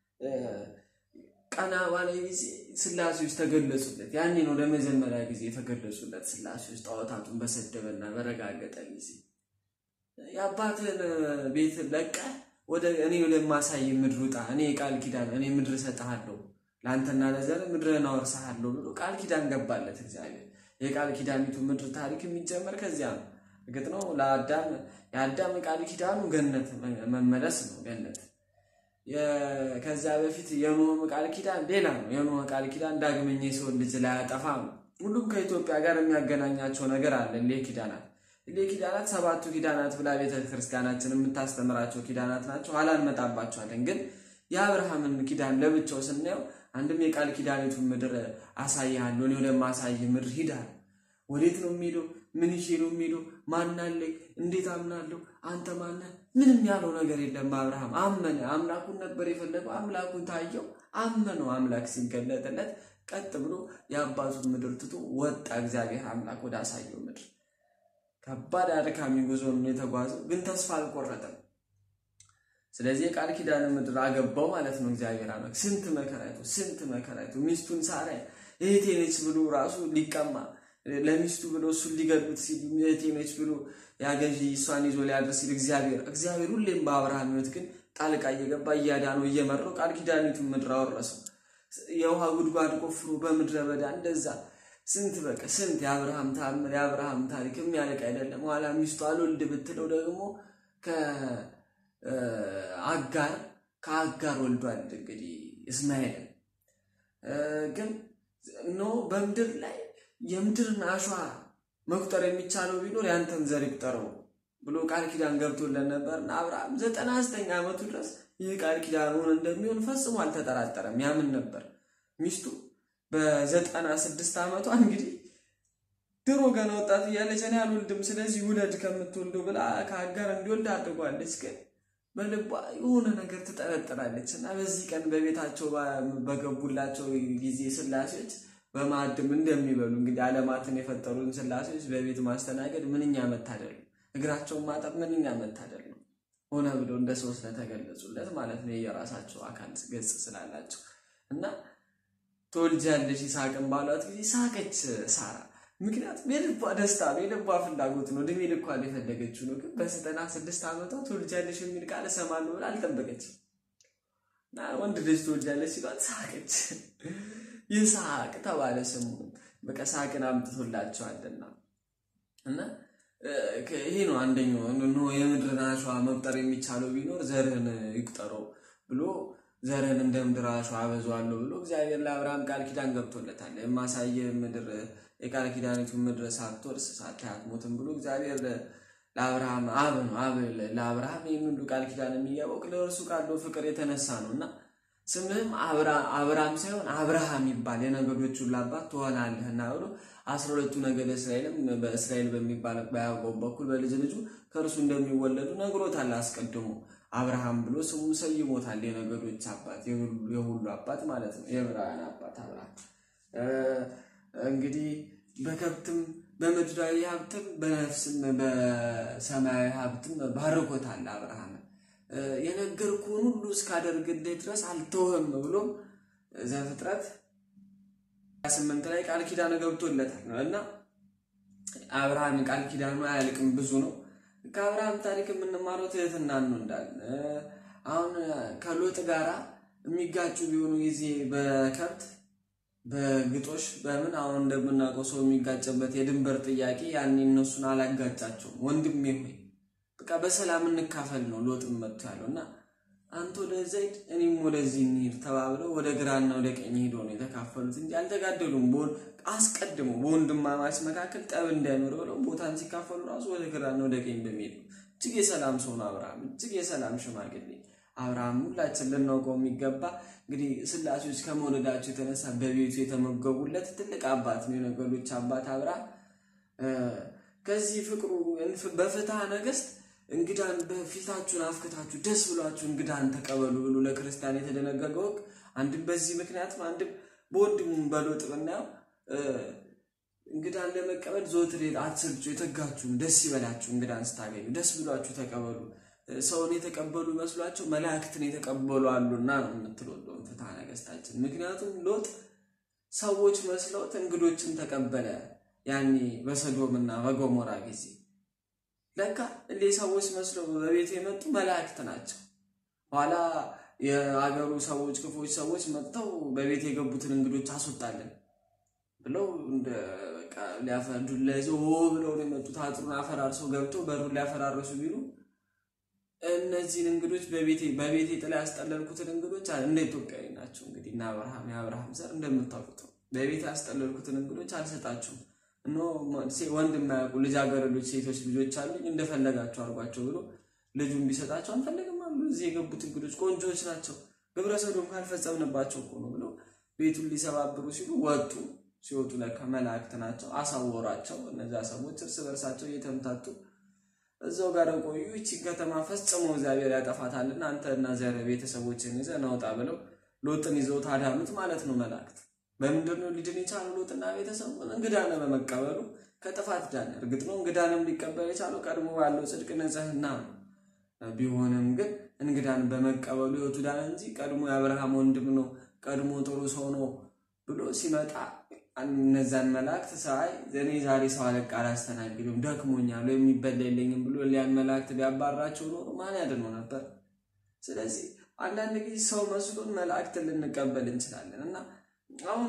ቀና ባለ ጊዜ ስላሴዎች ተገለጹለት። ያኔ ነው ለመጀመሪያ ጊዜ የተገለጹለት ስላሴዎች ጣዖታቱን በሰደበና በረጋገጠ ጊዜ የአባትን ቤት ለቀህ ወደ እኔ ወደማሳይ ምድር ውጣ፣ እኔ ቃል ኪዳን እኔ ምድር እሰጥሃለሁ ለአንተና ለዘር ምድርን አወርስሃለሁ ብሎ ቃል ኪዳን ገባለት እግዚአብሔር። የቃል ኪዳኒቱ ምድር ታሪክ የሚጀመር ከዚያ ነው። እርግጥ ነው ለአዳም የአዳም ቃል ኪዳኑ ገነት መመለስ ነው ገነት። ከዚያ በፊት የኖህ ቃል ኪዳን ሌላ ነው። የኖህ ቃል ኪዳን ዳግመኛ የሰውን ልጅ ላያጠፋ ነው። ሁሉም ከኢትዮጵያ ጋር የሚያገናኛቸው ነገር አለ። እሌ ኪዳናት እሌ ኪዳናት ሰባቱ ኪዳናት ብላ ቤተ ክርስቲያናችን የምታስተምራቸው ኪዳናት ናቸው። ኋላ እንመጣባቸዋለን። ግን የአብርሃምን ኪዳን ለብቻው ስናየው አንድም የቃል ኪዳኒቱን ምድር አሳይሃለሁ፣ እኔ ወደማሳይህ ምድር ሂዳል። ወዴት ነው የሚሄደው? ምን ይዤ ነው የሚሄደው? ማናለኝ? እንዴት አምናለሁ? አንተ ማነህ? ምንም ያለው ነገር የለም። አብርሃም አመነ። አምላኩን ነበር የፈለገው። አምላኩን ታየው፣ አመነው። አምላክ ሲገለጥለት ቀጥ ብሎ የአባቱን ምድር ትቶ ወጣ። እግዚአብሔር አምላክ ወደ አሳየው ምድር ከባድ አድካሚ ጉዞ ነው የተጓዘው፣ ግን ተስፋ አልቆረጠም። ስለዚህ የቃል ኪዳን ምድር አገባው ማለት ነው። እግዚአብሔር አምላክ ስንት መከራይቱ ስንት መከራይቱ ሚስቱን ሳራ እህቴ ነች ብሎ ራሱ ሊቀማ ለሚስቱ ብሎ እሱን ሊገሉት ሲሉ እህቴ ነች ብሎ ያገዢ እሷን ይዞ ሊያደርስ ሲል እግዚአብሔር እግዚአብሔር ሁሌም በአብርሃም ሕይወት ግን ጣልቃ እየገባ እያዳነው እየመራው ቃል ኪዳኒቱን ምድር አወረሰው። የውሃ ጉድጓድ ቆፍሮ በምድረ በዳ እንደዛ ስንት በቃ ስንት የአብርሃም ታምር የአብርሃም ታሪክ የሚያልቅ አይደለም። ኋላ ሚስቱ አልወልድ ብትለው ደግሞ ከአጋር ከአጋር ወልዷል እንግዲህ እስማኤልን ግን ኖ በምድር ላይ የምድርን አሸዋ መቁጠር የሚቻለው ቢኖር ያንተን ዘር ይቁጠረው ብሎ ቃል ኪዳን ገብቶለን ነበር እና አብርሃም ዘጠና ዘጠኝ ዓመቱ ድረስ ይህ ቃል ኪዳኑን እንደሚሆን ፈጽሞ አልተጠራጠረም፣ ያምን ነበር። ሚስቱ በዘጠና ስድስት ዓመቷ እንግዲህ ድሮ ገና ወጣት እያለች እኔ አልወልድም ስለዚህ ውለድ ከምትወልደው ብላ ከአጋር እንዲወልድ አድርጓለች። ግን በልቧ የሆነ ነገር ትጠረጥራለች እና በዚህ ቀን በቤታቸው በገቡላቸው ጊዜ ስላሴዎች በማዕድም እንደሚበሉ እንግዲህ ዓለማትን የፈጠሩን ስላሴዎች በቤት ማስተናገድ ምንኛ መታደል ነው። እግራቸውን ማጠብ ምንኛ መታደል ነው። ሆነ ብሎ እንደ ሰው ስለተገለጹለት ማለት ነው። የራሳቸው አካል ገጽ ስላላቸው እና ትወልጃለሽ ይስሐቅን ባሏት ጊዜ ሳቀች ሳራ። ምክንያቱም የልቧ ደስታ ነው፣ የልቧ ፍላጎት ነው። እድሜ ልኳን የፈለገችው ነው። ግን በዘጠና ስድስት ዓመቷ ትወልጃለሽ የሚል ቃል እሰማለሁ ብላ አልጠበቀችም እና ወንድ ልጅ ትወልጃለሽ ሲሏት ሳቀች። ይስሐቅ ተባለ ስሙ። በቃ ሳቅን አምጥቶላቸዋልና እና ይሄ ነው አንደኛው የምድርን አሸዋ መቁጠር የሚቻለው ቢኖር ዘርህን ይቁጠረው ብሎ ዘርህን እንደ ምድር አሸዋ አበዛዋለሁ ብሎ እግዚአብሔር ለአብርሃም ቃል ኪዳን ገብቶለታል። የማሳየ ምድር የቃል ኪዳኒቱን ምድር ሳትወርስ ሳታይ አትሞትም ብሎ እግዚአብሔር ለአብርሃም አብ ነው አብ ለአብርሃም ይህን ሁሉ ቃል ኪዳን የሚገባው ለእርሱ ካለው ፍቅር የተነሳ ነው እና ስምህም አብርሃም ሳይሆን አብርሃም ይባል የነገዶች ሁሉ አባት ትሆናለህና ብሎ አስራ ሁለቱ ነገደ እስራኤልም በእስራኤል በሚባል በያዕቆብ በኩል በልጅ ልጁ ከእርሱ እንደሚወለዱ ነግሮታል። አስቀድሞ አብርሃም ብሎ ስሙ ሰይሞታል። የነገዶች አባት የሁሉ አባት ማለት ነው። የዕብራውያን አባት አብርሃም እንግዲህ በከብትም በምድራዊ ሀብትም በነፍስም በሰማያዊ ሀብትም ባርኮታል አብርሃም የነገርኩህን ሁሉ እስካደርግልህ ድረስ አልተውህም ብሎ ዘፍጥረት ስምንት ላይ ቃል ኪዳን ገብቶለታል እና አብርሃም ቃል ኪዳኑ አያልቅም፣ ብዙ ነው። ከአብርሃም ታሪክ የምንማረው ትህትናን ነው እንዳለ አሁን ከሎጥ ጋራ የሚጋጩ ቢሆኑ ጊዜ በከብት በግጦሽ በምን አሁን እንደምናውቀው ሰው የሚጋጭበት የድንበር ጥያቄ ያኔ እነሱን አላጋጫቸውም። ወንድሜ ሆይ በቃ በሰላም እንካፈል ነው ሎጥም መጥቶ ያለው እና አንተ ወደዛ ሂድ እኔም ወደዚህ እንሂድ ተባብለው ወደ ግራና ወደ ቀኝ ሄዶ ነው የተካፈሉት እንጂ አልተጋደሉም። አስቀድሞ በወንድማማች መካከል ጠብ እንዳይኖር ብለው ቦታን ሲካፈሉ ራሱ ወደ ግራና ወደ ቀኝ በሚሄድ ነው። እጅግ የሰላም ሰው ነው አብርሃም፣ እጅግ የሰላም ሽማግሌ አብርሃም። ሁላችን ልናውቀው የሚገባ እንግዲህ ስላሴዎች ከመውለዳቸው የተነሳ በቤቱ የተመገቡለት ትልቅ አባት ነው፣ የነገዶች አባት አብርሃም። ከዚህ ፍቅሩ በፍትሐ ነገሥት እንግዳን በፊታችሁን አፍክታችሁ ደስ ብሏችሁ እንግዳን ተቀበሉ ብሎ ለክርስቲያን የተደነገገው ሕግ አንድም በዚህ ምክንያትም አንድም በወንድሙም በሎጥ ብናየው እንግዳን ለመቀበል ዘወትር አትሰልቹ፣ የተጋችሁን ደስ ይበላችሁ፣ እንግዳን ስታገኙ ደስ ብሏችሁ ተቀበሉ። ሰውን የተቀበሉ መስሏቸው መላእክትን የተቀበሉ አሉና ነው የምትለው ፍትሐ ነገሥታችን። ምክንያቱም ሎጥ ሰዎች መስለውት እንግዶችን ተቀበለ። ያኔ በሰዶምና በገሞራ ጊዜ ለካ እንዴ ሰዎች መስለው በቤት የመጡ መላእክት ናቸው። ኋላ የአገሩ ሰዎች ክፎች ሰዎች መጥተው በቤት የገቡትን እንግዶች አስወጣለን ብለው እንደ በቃ ሊያፈርዱላ ይዘው ሆ ብለው ነው የመጡት። አጥሩን አፈራርሰው ገብተው በሩን ሊያፈራርሱ ቢሉ እነዚህን እንግዶች በቤቴ ጥላ ያስጠለልኩትን እንግዶች እንደ ኢትዮጵያዊ ናቸው እንግዲህ እና አብርሃም የአብርሃም ዘር እንደምታውቁት በቤት ያስጠለልኩትን እንግዶች አልሰጣችሁም እኖ ወንድ የማያውቁ ልጃገረዶች ሴቶች ልጆች አሉኝ እንደፈለጋቸው አድርጓቸው ብሎ ልጁን ቢሰጣቸው አንፈልግም አሉ። እዚህ የገቡት እንግዶች ቆንጆዎች ናቸው፣ ግብረ ሰዶም ካልፈጸምንባቸው እኮ ነው ብሎ ቤቱን ሊሰባብሩ ሲሉ ወጡ። ሲወጡ ለካ መላእክት ናቸው፣ አሳወሯቸው። እነዚያ ሰዎች እርስ በርሳቸው እየተምታቱ እዛው ጋር ቆዩ። ይቺን ከተማ ፈጽሞ እግዚአብሔር ያጠፋታልና አንተ እና ዘር ቤተሰቦችን ይዘህ ናውጣ ብለው ሎጥን ይዘው ታዳኑት ማለት ነው መላእክት በምንድን ነው ሊድን የቻለው ሎጥና ቤተሰቡ? እንግዳን በመቀበሉ ከጥፋት ዳነ። እርግጥ ነው እንግዳንም ሊቀበል የቻለው ቀድሞ ባለው ጽድቅ ንጽሕና ነው። ቢሆንም ግን እንግዳን በመቀበሉ ሕይወቱ ዳነ እንጂ ቀድሞ የአብርሃም ወንድም ነው፣ ቀድሞ ጥሩ ሰው ነው ብሎ ሲመጣ እነዛን መላእክት ሳይ እኔ ዛሬ ሰው አለቃ አላስተናግድም ደክሞኛል፣ የሚበላ የለኝም ብሎ ሊያን መላእክት ቢያባራቸው ኖሮ ማን ያድነው ነበር? ስለዚህ አንዳንድ ጊዜ ሰው መስሎን መላእክትን ልንቀበል እንችላለን እና አሁን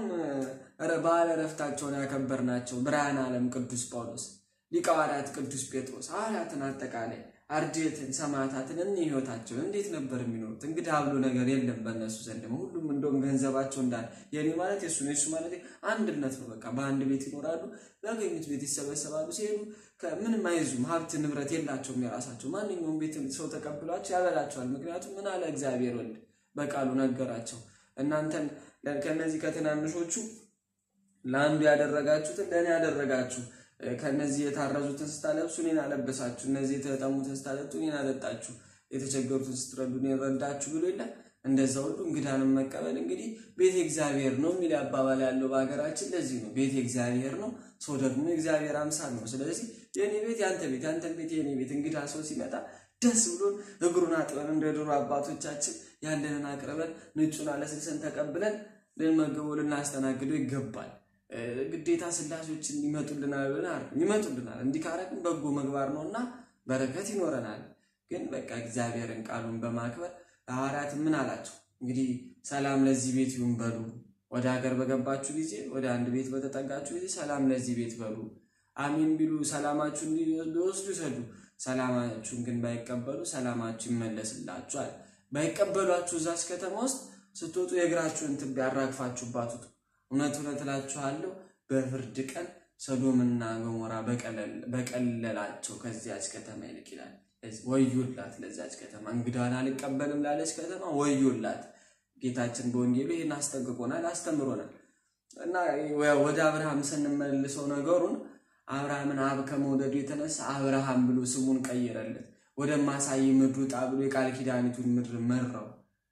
በዓለ ዕረፍታቸውን ያከበርናቸው ብርሃነ ዓለም ቅዱስ ጳውሎስ፣ ሊቀ ሐዋርያት ቅዱስ ጴጥሮስ ሐዋርያትን አጠቃላይ አርድእትን ሰማዕታትን እኒ ህይወታቸውን እንዴት ነበር የሚኖሩት? እንግዲህ አብሎ ነገር የለም በእነሱ ዘንድ ሁሉም እንደውም ገንዘባቸው እንዳለ የኔ ማለት የሱ ነው የሱ ማለት አንድነት ነው። በቃ በአንድ ቤት ይኖራሉ፣ ባገኙት ቤት ይሰበሰባሉ። ሲሄዱ ምንም አይዙም፣ ሀብት ንብረት የላቸውም የራሳቸው። ማንኛውም ቤት ሰው ተቀብሏቸው ያበላቸዋል። ምክንያቱም ምን አለ እግዚአብሔር ወልድ በቃሉ ነገራቸው እናንተን ከነዚህ ከትናንሾቹ ለአንዱ ያደረጋችሁትን ለእኔ ያደረጋችሁ፣ ከነዚህ የታረዙትን ስታለብሱ እኔን አለበሳችሁ፣ እነዚህ የተጠሙትን ስታጠጡ እኔን አጠጣችሁ፣ የተቸገሩትን ስትረዱ እኔን ረዳችሁ ብሎ የለ። እንደዛ ሁሉ እንግዳንም መቀበል እንግዲህ ቤተ እግዚአብሔር ነው የሚል አባባል ያለው በሀገራችን ለዚህ ነው። ቤተ እግዚአብሔር ነው፣ ሰው ደግሞ የእግዚአብሔር አምሳል ነው። ስለዚህ የእኔ ቤት ያንተ ቤት፣ ያንተን ቤት የእኔ ቤት። እንግዳ ሰው ሲመጣ ደስ ብሎን እግሩን አጥበን እንደ ድሮ አባቶቻችን ያለንን አቅርበን ንጩን አለስልሰን ተቀብለን ልንመገበው ልናስተናግደው ይገባል። ግዴታ ስላሴዎችን ይመጡልናል ብለን ይመጡልናል። እንዲህ ካረግን በጎ ምግባር ነው እና በረከት ይኖረናል። ግን በቃ እግዚአብሔርን ቃሉን በማክበር ሐዋርያት ምን አላቸው? እንግዲህ ሰላም ለዚህ ቤት ይሁን በሉ። ወደ ሀገር በገባችሁ ጊዜ፣ ወደ አንድ ቤት በተጠጋችሁ ጊዜ ሰላም ለዚህ ቤት በሉ። አሚን ቢሉ ሰላማችሁን ሊወስዱ ይሰዱ። ሰላማችሁን ግን ባይቀበሉ ሰላማችሁ ይመለስላችኋል። ባይቀበሏችሁ እዛች ከተማ ውስጥ ስትወጡ የእግራችሁን ትቢያ አራግፋችሁባት ውጡ። እውነት እውነት እላችኋለሁ በፍርድ ቀን ሰዶምና ገሞራ በቀለላቸው ከዚያች ከተማ ይልቅ ይላል። ወዮላት ለዚያች ከተማ፣ እንግዳን አልቀበልም ላለች ከተማ ወዮላት። ጌታችን በወንጌሉ ይህን አስጠንቅቆናል፣ አስተምሮናል። እና ወደ አብርሃም ስንመልሰው ነገሩን አብርሃምን አብ ከመውደዱ የተነሳ አብርሃም ብሎ ስሙን ቀየረለት። ወደማሳይ ምድር ውጣ ብሎ የቃል ኪዳኒቱን ምድር መራው።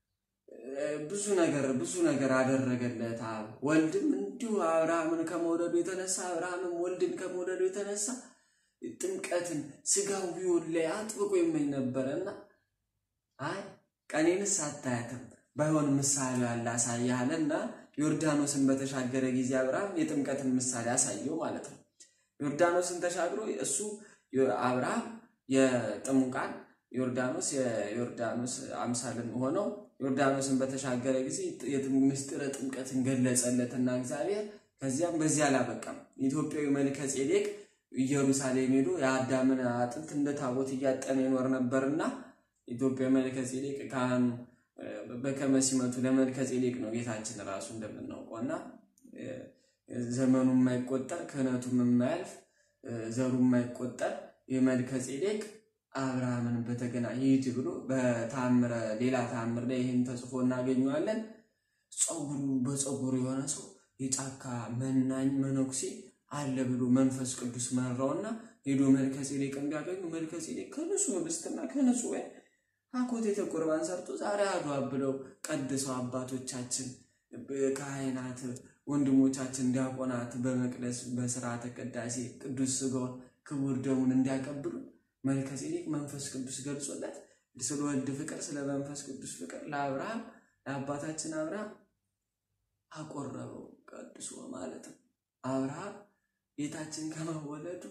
ብዙ ነገር ብዙ ነገር አደረገለት አብ። ወልድም እንዲሁ አብርሃምን ከመውደዱ የተነሳ አብርሃምም ወልድን ከመውደዱ የተነሳ ጥምቀትን ስጋዊውን ላይ አጥብቆ ይመኝ ነበረና አይ ቀኔንስ አታያትም ባይሆን ምሳሌ ያለ አሳያለና ዮርዳኖስን በተሻገረ ጊዜ አብርሃም የጥምቀትን ምሳሌ አሳየው ማለት ነው። ዮርዳኖስን ተሻግሮ እሱ አብርሃም የጥሙቃን ዮርዳኖስ የዮርዳኖስ አምሳልም ሆነው ዮርዳኖስን በተሻገረ ጊዜ ምስጢረ ጥምቀትን ገለጸለትና እግዚአብሔር። ከዚያም በዚህ አላበቃም። ኢትዮጵያዊ መልከ ጼዴቅ ኢየሩሳሌም ሄዶ የአዳምን አጥንት እንደ ታቦት እያጠነ ይኖር ነበርና ኢትዮጵያ መልከ ጼዴቅ ካህኑ በከመ ሲመቱ ለመልከ ጼዴቅ ነው ጌታችን ራሱ እንደምናውቀው እና ዘመኑ የማይቆጠር ክህነቱም የማያልፍ ዘሩ የማይቆጠር የመልከ ጼዴቅ አብርሃምን በተገና ይሂድ ብሎ በታምረ ሌላ ታምር ላይ ይህን ተጽፎ እናገኘዋለን። ጸጉሩ በጸጉሩ የሆነ ሰው የጫካ መናኝ መነኩሴ አለ ብሎ መንፈስ ቅዱስ መራውና ሄዶ መልከ ጼዴቅን ቢያገኙ መልከ ጼዴቅ ከንጹሕ ህብስትና ከንጹሕ ወይን አኮቴተ ቁርባን ሰርቶ ዛሬ አድዋ ብለው ቀድሰው አባቶቻችን ካህናት ወንድሞቻችን ዲያቆናት በመቅደስ በስርዓተ ቅዳሴ ቅዱስ ሥጋውን ክቡር ደሙን እንዲያቀብሉ መልከ ጼዴቅ መንፈስ ቅዱስ ገልጾለት ስለ ወልድ ፍቅር ስለ መንፈስ ቅዱስ ፍቅር ለአብርሃም ለአባታችን አብርሃም አቆረበው ቀድሶ ማለት ነው። አብርሃም ጌታችን ከመወለዱ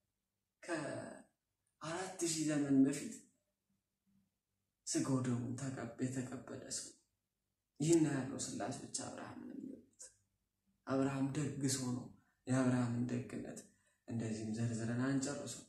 ከአራት ሺህ ዘመን በፊት ስጋው ደሙን የተቀበለ ሰው ይህን ያለው ሥላሴዎች አብርሃምን የሚወዱት አብርሃም ደግ ሰው ነው። የአብርሃምን ደግነት እንደዚህም ዘርዝረን አንጨርሰው።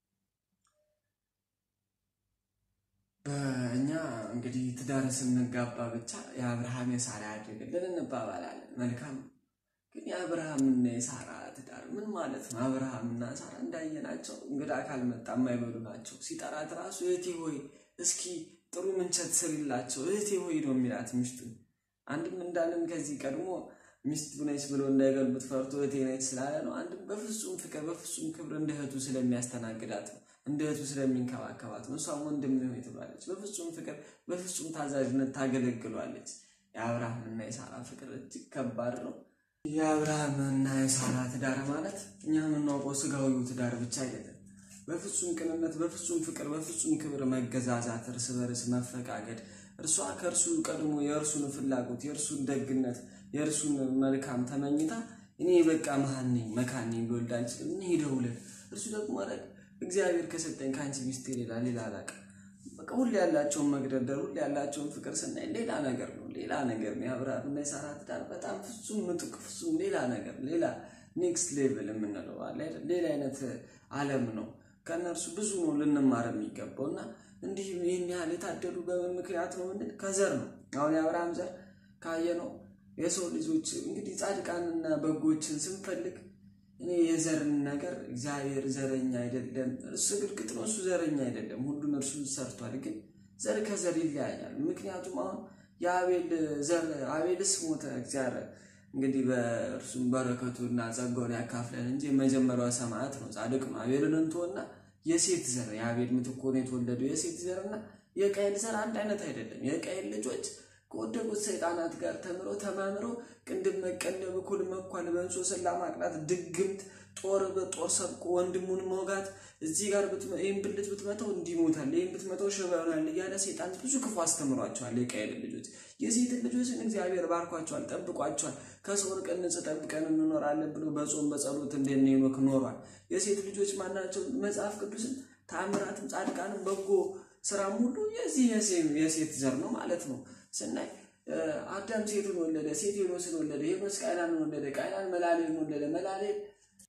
በእኛ እንግዲህ ትዳር ስንጋባ ብቻ የአብርሃም የሳራ ያድርግልን እንባባላለን። መልካም ግን የአብርሃምና የሳራ ትዳር ምን ማለት ነው? አብርሃምና ሳራ እንዳየናቸው እንግዳ ካልመጣ የማይበሉ ናቸው። ሲጠራት ራሱ እህቴ ሆይ እስኪ ጥሩ ምንቸት ስሪላቸው እህቴ ሆይ ነው የሚላት ሚስቱን። አንድም እንዳለን ከዚህ ቀድሞ ሚስቱ ነች ብሎ እንዳይገልቡት ፈርቶ እህቴ ነች ስላለ ነው። አንድም በፍጹም ፍቅር በፍጹም ክብር እንደ እህቱ ስለሚያስተናግዳት ነው እንደ እህቱ ስለሚንከባከባት ነው። እሷም ወንድም ሆይ ትባለች። በፍጹም ፍቅር በፍጹም ታዛዥነት ታገለግሏለች። የአብርሃምና የሳራ ፍቅር እጅግ ከባድ ነው። የአብርሃምና የሳራ ትዳር ማለት እኛ የምናውቀው ስጋዊው ትዳር ብቻ አይደለም። በፍጹም ቅንነት፣ በፍጹም ፍቅር፣ በፍጹም ክብር መገዛዛት፣ እርስ በርስ መፈቃገድ፣ እርሷ ከእርሱ ቀድሞ የእርሱን ፍላጎት፣ የእርሱን ደግነት፣ የእርሱን መልካም ተመኝታ እኔ በቃ መሀን ነኝ መካን ነኝ ልወልድ አልችልም እኔ ደውለን እርሱ ደግሞ ረግ እግዚአብሔር ከሰጠኝ ከአንቺ ሚስቴ ሌላ ሌላ አላውቅም። በቃ ሁሌ ያላቸውን መግደርደር ሁሌ ያላቸውን ፍቅር ስናይ ሌላ ነገር ነው፣ ሌላ ነገር ነው። የአብርሃምና የሳራ ትዳር በጣም ፍጹም ምጡቅ፣ ፍጹም ሌላ ነገር፣ ሌላ ኔክስት ሌቭል የምንለው አለ አይደል? ሌላ አይነት ዓለም ነው። ከእነርሱ ብዙ ነው ልንማር የሚገባው እና እንዲህ ይህን ያህል የታደሉ በምን ምክንያት ነው? ምንድን ከዘር ነው። አሁን የአብርሃም ዘር ካየነው የሰው ልጆች እንግዲህ ጻድቃንና በጎችን ስንፈልግ እኔ የዘርን ነገር እግዚአብሔር ዘረኛ አይደለም። እርሱ ግልግጥ ነው፣ እሱ ዘረኛ አይደለም። ሁሉን እርሱ ሰርቷል። ግን ዘር ከዘር ይለያያል። ምክንያቱም አሁን የአቤል ዘር አቤልስ ሞተ፣ እግዚአብሔር እንግዲህ በእርሱም በረከቱና ጸጋውን ያካፍለን እንጂ የመጀመሪያው ሰማዕት ነው፣ ጻድቅ ነው። አቤልን እንተወና የሴት ዘር የአቤል ምትክ ሆኖ የተወለደው የሴት ዘርና የቃየል ዘር አንድ አይነት አይደለም። የቃየል ልጆች ከወደቁት ሰይጣናት ጋር ተምረው ተማምረው ቅንድብ መቀነብ፣ እኩል መኳል፣ በእንሶ ሰላ ማቅላት፣ ድግምት፣ ጦር በጦር ሰብቆ ወንድሙን መውጋት፣ እዚህ ጋር ይህን ብልት ብትመተው እንዲሞታል፣ ይህን ብትመተው ሽባ ይሆናል እያለ ሰይጣን ብዙ ክፉ አስተምሯቸዋል። የቃየል ልጆች የሴትን ልጆችን እግዚአብሔር ባርኳቸዋል፣ ጠብቋቸዋል። ከሰው ርቀን ንጽሕ ጠብቀን እንኖራለን ብሎ በጾም በጸሎት እንደነ ሄኖክ ኖሯል። የሴት ልጆች ማናቸው? መጽሐፍ ቅዱስን ተአምራትም ጻድቃንም በጎ ስራም ሁሉ የዚህ የሴት ዘር ነው ማለት ነው። ስናይ አዳም ሴቱን ወለደ፣ ሴት ሄኖስን ወለደ፣ ሄኖስ ቃይናንን ወለደ፣ ቃይናን መላሌልን ወለደ፣ መላሌል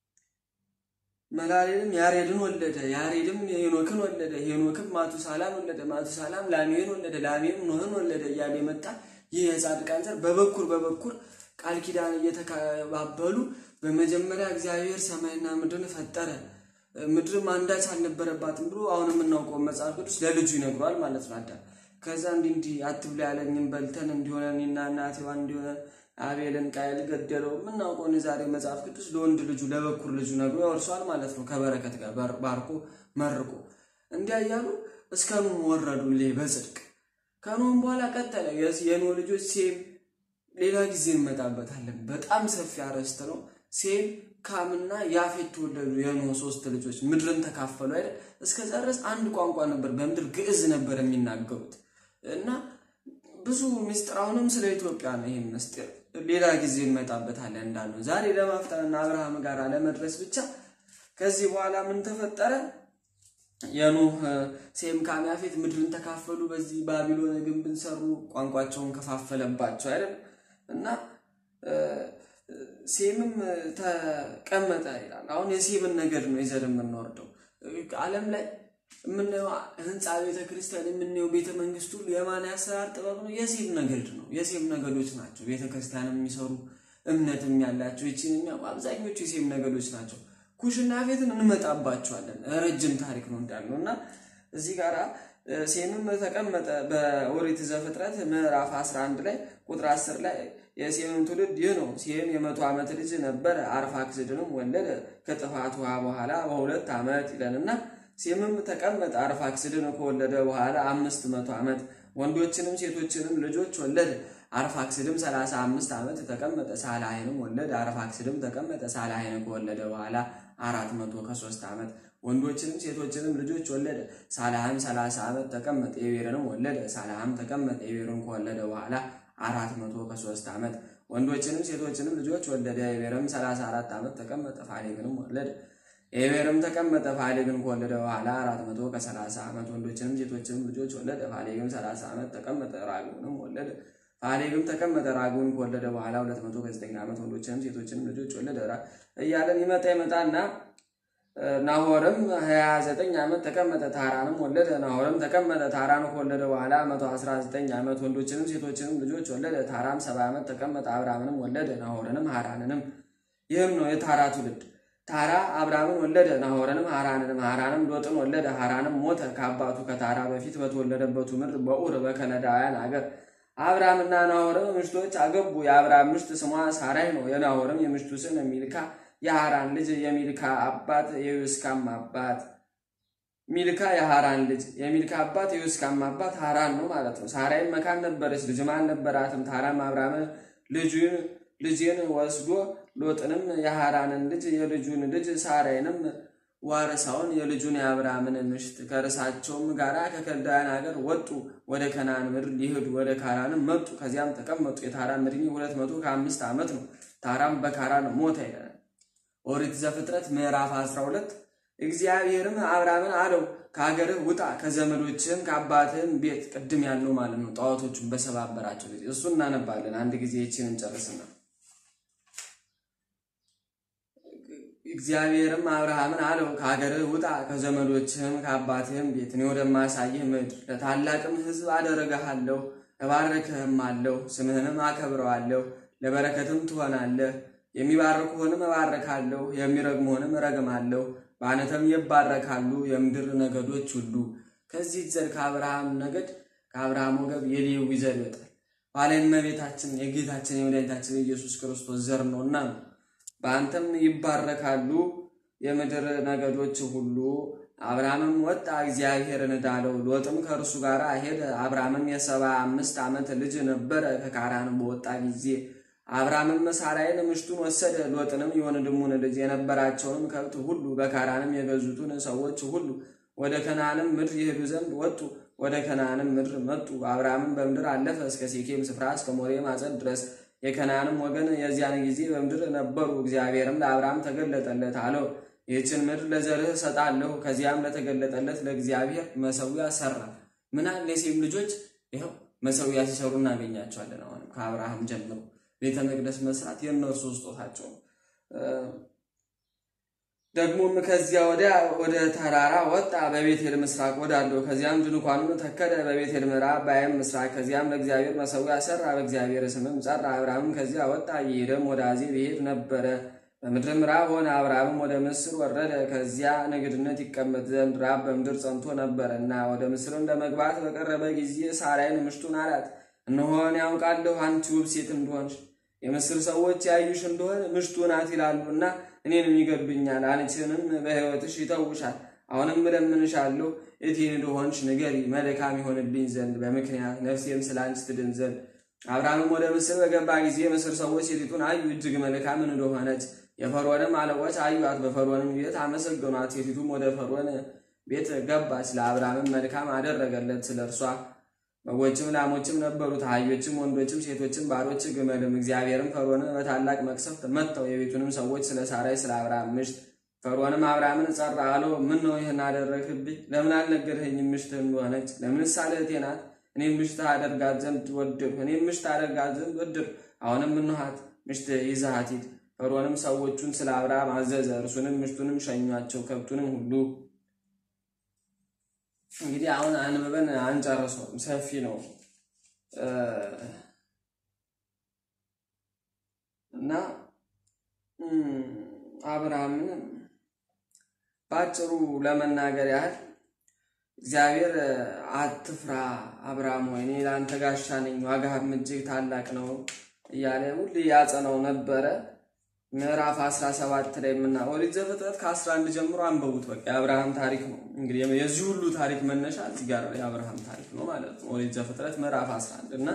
መላሌልም ያሬድን ወለደ፣ ያሬድም ሄኖክን ወለደ፣ ሄኖክም ማቱሳላን ወለደ፣ ማቱሳላም ላሜን ወለደ፣ ላሜም ኖህን ወለደ እያለ የመጣ ይህ የጻድቃን ዘር በበኩር በበኩር ቃል ኪዳን እየተካባበሉ በመጀመሪያ እግዚአብሔር ሰማይና ምድርን ፈጠረ ምድርም አንዳች አልነበረባትም ብሎ አሁን የምናውቀው መጽሐፍ ቅዱስ ለልጁ ይነግሯል ማለት ነው አዳም ከዛ እንዲህ እንዲህ አትብላ ያለኝም በልተን እንዲሆነ እኔና እናቴ ዋን እንዲሆነ አቤልን ቃየል ገደለው። የምናውቀውን የዛሬ መጽሐፍ ቅዱስ ለወንድ ልጁ ለበኩር ልጁ ነግሮ ያወርሷል ማለት ነው። ከበረከት ጋር ባርኮ መርቆ እንዲያ እያሉ እስከ ኖህ ወረዱልህ በጽድቅ ከኖህም በኋላ ቀጠለ። የኖህ ልጆች ሴም፣ ሌላ ጊዜ እንመጣበታለን። በጣም ሰፊ አርዕስት ነው። ሴም ካምና ያፌት ተወለዱ። የኖህ ሶስት ልጆች ምድርን ተካፈሉ አይደል? እስከዛ ድረስ አንድ ቋንቋ ነበር፣ በምድር ግዕዝ ነበር የሚናገሩት እና ብዙ ምስጢር አሁንም ስለ ኢትዮጵያ ነው። ይህም ምስጢር ሌላ ጊዜ እንመጣበታለን እንዳለው ዛሬ ለማፍጠንና አብርሃም ጋር ለመድረስ ብቻ ከዚህ በኋላ ምን ተፈጠረ? የኖህ ሴም ካም ያፌት ምድርን ተካፈሉ። በዚህ ባቢሎን ግንብን ሰሩ፣ ቋንቋቸውን ከፋፈለባቸው አይደል እና ሴምም ተቀመጠ ይላል። አሁን የሴምን ነገድ ነው ይዘን የምንወርደው ዓለም ላይ የምናየው ህንፃ ቤተ ክርስቲያን የምናየው ቤተ መንግስት ሁሉ የማን ያሰራር ጥበብ ነው? የሴም ነገድ ነው። የሴም ነገዶች ናቸው ቤተ ክርስቲያን የሚሰሩ እምነትም ያላቸው ይችን የሚያውቁ አብዛኞቹ የሴም ነገዶች ናቸው። ኩሽና ቤትን እንመጣባቸዋለን። ረጅም ታሪክ ነው እንዳልነው እና እዚህ ጋራ ሴምም ተቀመጠ በኦሪት ዘፍጥረት ምዕራፍ 11 ላይ ቁጥር 10 ላይ የሴምም ትውልድ ይህ ነው። ሴም የመቶ ዓመት ልጅ ነበረ፣ አርፋክስድንም ወለደ ከጥፋት ውሃ በኋላ በሁለት ዓመት ይለንና ሴምም ተቀመጠ አርፋክስድን ከወለደ በኋላ አምስት መቶ ዓመት ወንዶችንም ሴቶችንም ልጆች ወለደ። አርፋክስድም ሰላሳ አምስት ዓመት ተቀመጠ ሳላይንም ወለደ። አርፋክስድም ተቀመጠ ሳላይን ከወለደ በኋላ አራት መቶ ከሶስት ዓመት ወንዶችንም ሴቶችንም ልጆች ወለደ። ሳላህም ሰላሳ ዓመት ተቀመጠ ኤቤርንም ወለደ። ሳላህም ተቀመጠ ኤቤርን ከወለደ በኋላ አራት መቶ ከሶስት ዓመት ወንዶችንም ሴቶችንም ልጆች ወለደ። ኤቤርም ሰላሳ አራት ዓመት ተቀመጠ ፋሌግንም ወለደ። ኤቤርም ተቀመጠ ፋሌግን ከወለደ በኋላ አራት መቶ ከሰላሳ ዓመት ወንዶችንም ሴቶችንም ልጆች ወለደ። ፋሌግም ሰላሳ ዓመት ተቀመጠ ራጉንም ወለደ። ፋሌግም ተቀመጠ ራጉን ከወለደ በኋላ ሁለት መቶ ከዘጠኝ ዓመት ወንዶችንም ሴቶችንም ልጆች ወለደ። እያለን ይመጣ ይመጣና ናሆርም ሀያ ዘጠኝ ዓመት ተቀመጠ ታራንም ወለደ። ናሆርም ተቀመጠ ታራን ከወለደ በኋላ መቶ አስራ ዘጠኝ ዓመት ወንዶችንም ሴቶችንም ልጆች ወለደ። ታራም ሰባ ዓመት ተቀመጠ አብራምንም ወለደ። ናሆርንም ሃራንንም። ይህም ነው የታራ ትውልድ። ታራ አብራምን ወለደ። ናሆርንም ሃራንንም። ሃራንም ሎጥን ወለደ። ሃራንም ሞተ ከአባቱ ከታራ በፊት በተወለደበቱ ምድር በኡር በከለዳውያን አገር። አብራምና ናሆርም ምሽቶች አገቡ። የአብራም ምሽት ስሟ ሳራይ ነው። የናሆርም የምሽቱ ስም ሚልካ የሃራን ልጅ የሚልካ አባት የዩስካም አባት ሚልካ የሃራን ልጅ የሚልካ አባት የዩስካም አባት ሃራን ነው ማለት ነው። ሳራይም መካን ነበረች፣ ልጅም አልነበራትም። ታራም አብራምን ልጁን ልጅን ወስዶ ሎጥንም የሃራንን ልጅ የልጁን ልጅ ሳራይንም ዋረሳውን የልጁን የአብራምን ምሽት ከርሳቸውም ጋራ ከከልዳውያን ሀገር ወጡ። ወደ ከነዓን ምድር ሊሄዱ ወደ ካራንም መጡ። ከዚያም ተቀመጡ። የታራም ዕድሜ ሁለት መቶ ከአምስት ዓመት ነው። ታራም በካራን ሞተ ይላል። ኦሪት ዘፍጥረት ምዕራፍ 12 እግዚአብሔርም አብራምን አለው ከሀገርህ ውጣ ከዘመዶችህም ከአባትህም ቤት ቅድም ያለው ማለት ነው ጣዖቶቹን በሰባበራቸው ጊዜ እሱ እናነባለን አንድ ጊዜ ይችን እንጨርስና እግዚአብሔርም አብርሃምን አለው ከሀገርህ ውጣ ከዘመዶችህም ከአባትህም ቤት እኔ ወደማሳይህ ምድር ለታላቅም ሕዝብ አደረግሃለሁ እባርክህም አለሁ ስምህንም አከብረዋለሁ ለበረከትም ትሆናለህ የሚባርኩህንም እባርካለሁ የሚረግሙህንም እረግማለሁ በአነተም ይባረካሉ የምድር ነገዶች ሁሉ ከዚህ ዘር ከአብርሃም ነገድ ከአብርሃም ወገብ የሌዊ ዘር ይወጣል ባለ እመቤታችን የጌታችን የመድኃኒታችን የኢየሱስ ክርስቶስ ዘር ነውና ነው በአንተም ይባረካሉ የምድር ነገዶች ሁሉ አብርሃምም ወጣ እግዚአብሔርን እንዳለው ሎጥም ከእርሱ ጋር ሄደ አብርሃምም የሰባ አምስት ዓመት ልጅ ነበረ ከካራን በወጣ ጊዜ አብርሃምም ሳራይን ምሽቱን ወሰደ ሎጥንም የወንድሙን ልጅ የነበራቸውንም ከብት ሁሉ በካራንም የገዙትን ሰዎች ሁሉ ወደ ከነዓንም ምድር ይሄዱ ዘንድ ወጡ ወደ ከነዓንም ምድር መጡ አብርሃምም በምድር አለፈ እስከ ሴኬም ስፍራ እስከ ሞሬ ማጸድ ድረስ የከነዓንም ወገን የዚያን ጊዜ በምድር ነበሩ እግዚአብሔርም ለአብርሃም ተገለጠለት አለው ይህችን ምድር ለዘርህ እሰጣለሁ ከዚያም ለተገለጠለት ለእግዚአብሔር መሰዊያ ሰራ ምናል የሴም ልጆች ይኸው መሰዊያ ሲሰሩ እናገኛቸዋለን አሁንም ከአብርሃም ጀምሮ ቤተ መቅደስ መስራት የእነርሱ ስጦታቸው ነው ደግሞም ከዚያ ወዲያ ወደ ተራራ ወጣ በቤቴል ምስራቅ ወዳለው ከዚያም ድንኳኑን ተከለ በቤቴል ምዕራብ በአይም ምስራቅ ከዚያም ለእግዚአብሔር መሰዊያ ሰራ በእግዚአብሔር ስምም ጸራ አብርሃምም ከዚያ ወጣ ይሄደም ወደ አዜብ ይሄድ ነበረ በምድርም ራብ ሆነ አብርሃምም ወደ ምስር ወረደ ከዚያ ንግድነት ይቀመጥ ዘንድ ራብ በምድር ጸንቶ ነበረ እና ወደ ምስርም ለመግባት በቀረበ ጊዜ ሳራይን ምሽቱን አላት እነሆን ያውቃለሁ አንቺ ውብ ሴት እንደሆንሽ የምስር ሰዎች ያዩሽ እንደሆነ ምሽቱ ናት ይላሉና እኔንም ይገድሉኛል፣ አንቺንም በሕይወትሽ ይተውሻል። አሁንም እለምንሻለሁ እቴን እንደሆንሽ ንገሪ፣ መልካም ይሆንልኝ ዘንድ በምክንያት ነፍሴም ስለ አንቺ ትድን ዘንድ። አብርሃምም ወደ ምስር በገባ ጊዜ የምስር ሰዎች ሴቲቱን አዩ፣ እጅግ መልካም እንደሆነች። የፈርዖንም አለቆች አዩአት፣ በፈርዖንም ቤት አመሰገኗት። ሴቲቱም ወደ ፈርዖን ቤት ገባች፣ ለአብርሃምም መልካም አደረገለት ስለ እርሷ በጎችም ላሞችም ነበሩት፣ አህዮችም፣ ወንዶችም፣ ሴቶችም፣ ባሮች፣ ግመልም። እግዚአብሔርም ፈርዖንን በታላቅ መቅሰፍት መታው፣ የቤቱንም ሰዎች ስለ ሳራይ ስለ አብርሃም ምሽት። ፈርዖንም አብርሃምን ጸራ አለው፣ ምን ነው ይህን አደረግህብኝ? ለምን አልነገርኸኝም ምሽትህ እንደሆነች? ለምንስ እህቴ ናት? እኔም ምሽት አደርጋት ዘንድ ወደድሁ፣ እኔም ምሽት አደርጋት ዘንድ ወደድሁ። አሁንም እንኋት ምሽት ይዘሃት ሂድ። ፈርዖንም ሰዎቹን ስለ አብርሃም አዘዘ፣ እርሱንም ምሽቱንም ሸኟቸው፣ ከብቱንም ሁሉ እንግዲህ አሁን አንብበን አንጨርሰውም፣ ሰፊ ነው እና አብርሃምን በአጭሩ ለመናገር ያህል እግዚአብሔር አትፍራ አብርሃም ሆይ እኔ ለአንተ ጋሻ ነኝ፣ ዋጋህም እጅግ ታላቅ ነው እያለ ሁሌ ያጸነው ነበረ። ምዕራፍ 17 ላይ የምና ኦሪት ዘፍጥረት ከ11 ጀምሮ አንበቡት። በቃ የአብርሃም ታሪክ ነው። እንግዲህ የዚህ ሁሉ ታሪክ መነሻ እዚህ ጋር የአብርሃም ታሪክ ነው ማለት ነው። ኦሪት ዘፍጥረት ምዕራፍ 11 እና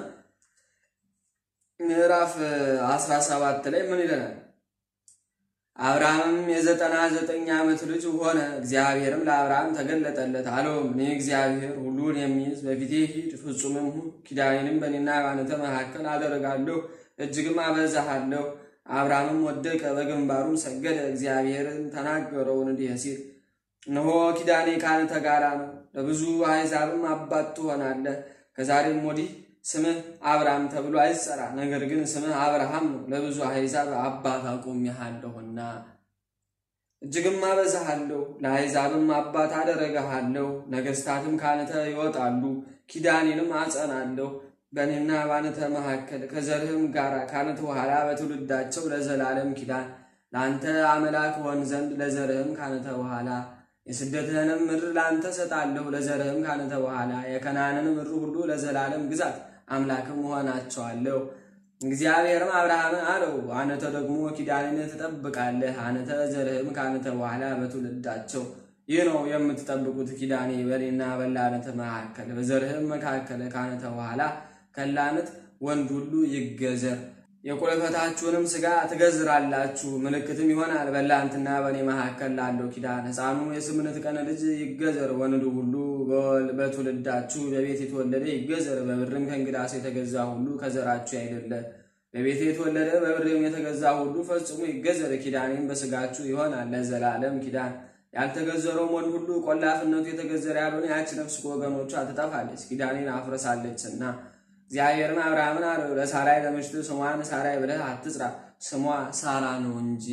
ምዕራፍ 17 ላይ ምን ይለናል? አብርሃምም የዘጠና ዘጠኝ ዓመት ልጅ ሆነ። እግዚአብሔርም ለአብርሃም ተገለጠለት አለውም፣ እኔ እግዚአብሔር ሁሉን የሚይዝ በፊቴ ሂድ፣ ፍጹምም ሁን፣ ኪዳኔንም በእኔና በአንተ መካከል አደርጋለሁ፣ እጅግም አበዛሃለሁ። አብርሃምም ወደቀ፣ በግንባሩም ሰገደ። እግዚአብሔርን ተናገረው እንዲህ ሲል እነሆ ኪዳኔ ከአንተ ጋራ ነው፣ ለብዙ አሕዛብም አባት ትሆናለህ። ከዛሬም ወዲህ ስምህ አብርሃም ተብሎ አይጸራ፣ ነገር ግን ስምህ አብርሃም ነው፣ ለብዙ አሕዛብ አባት አቁሜሃለሁና። እጅግም አበዛሃለሁ፣ ለአሕዛብም አባት አደረግሃለሁ። ነገሥታትም ካንተ ይወጣሉ፣ ኪዳኔንም አጸናለሁ በእኔና በአንተ መካከል ከዘርህም ጋር ካንተ በኋላ በትውልዳቸው ለዘላለም ኪዳን ለአንተ አምላክ ሆን ዘንድ ለዘርህም ካንተ በኋላ የስደትህንም ምድር ለአንተ ሰጣለሁ ለዘርህም ካንተ በኋላ የከናንን ምድር ሁሉ ለዘላለም ግዛት አምላክም ሆናቸዋለሁ። እግዚአብሔርም አብርሃምን አለው አንተ ደግሞ ኪዳንን ትጠብቃለህ፣ አንተ ዘርህም ካንተ በኋላ በትውልዳቸው ይህ ነው የምትጠብቁት ኪዳኔ በእኔና በላንተ መካከል በዘርህም መካከል ካንተ በኋላ ከላነት ወንድ ሁሉ ይገዘር። የቁልፈታችሁንም ሥጋ ትገዝራላችሁ፣ ምልክትም ይሆናል በላንትና በእኔ መካከል ላለው ኪዳን። ሕፃኑ የስምንት ቀን ልጅ ይገዘር፣ ወንዱ ሁሉ በትውልዳችሁ በቤት የተወለደ ይገዘር። በብርም ከእንግዳ ሰው የተገዛ ሁሉ ከዘራችሁ አይደለ። በቤት የተወለደ በብርም የተገዛ ሁሉ ፈጽሞ ይገዘር። ኪዳኔም በሥጋችሁ ይሆናል ለዘላለም ኪዳን። ያልተገዘረውም ወንድ ሁሉ ቆላፍነቱ የተገዘረ ያልሆነ ያች ነፍስ ከወገኖቿ ትጠፋለች፣ ኪዳኔን አፍርሳለችና። እግዚአብሔርም አብርሃምን አለው ለሳራይ ለምሽቱ ስሟን ሳራይ ብለህ አትጥራ፣ ስሟ ሳራ ነው እንጂ።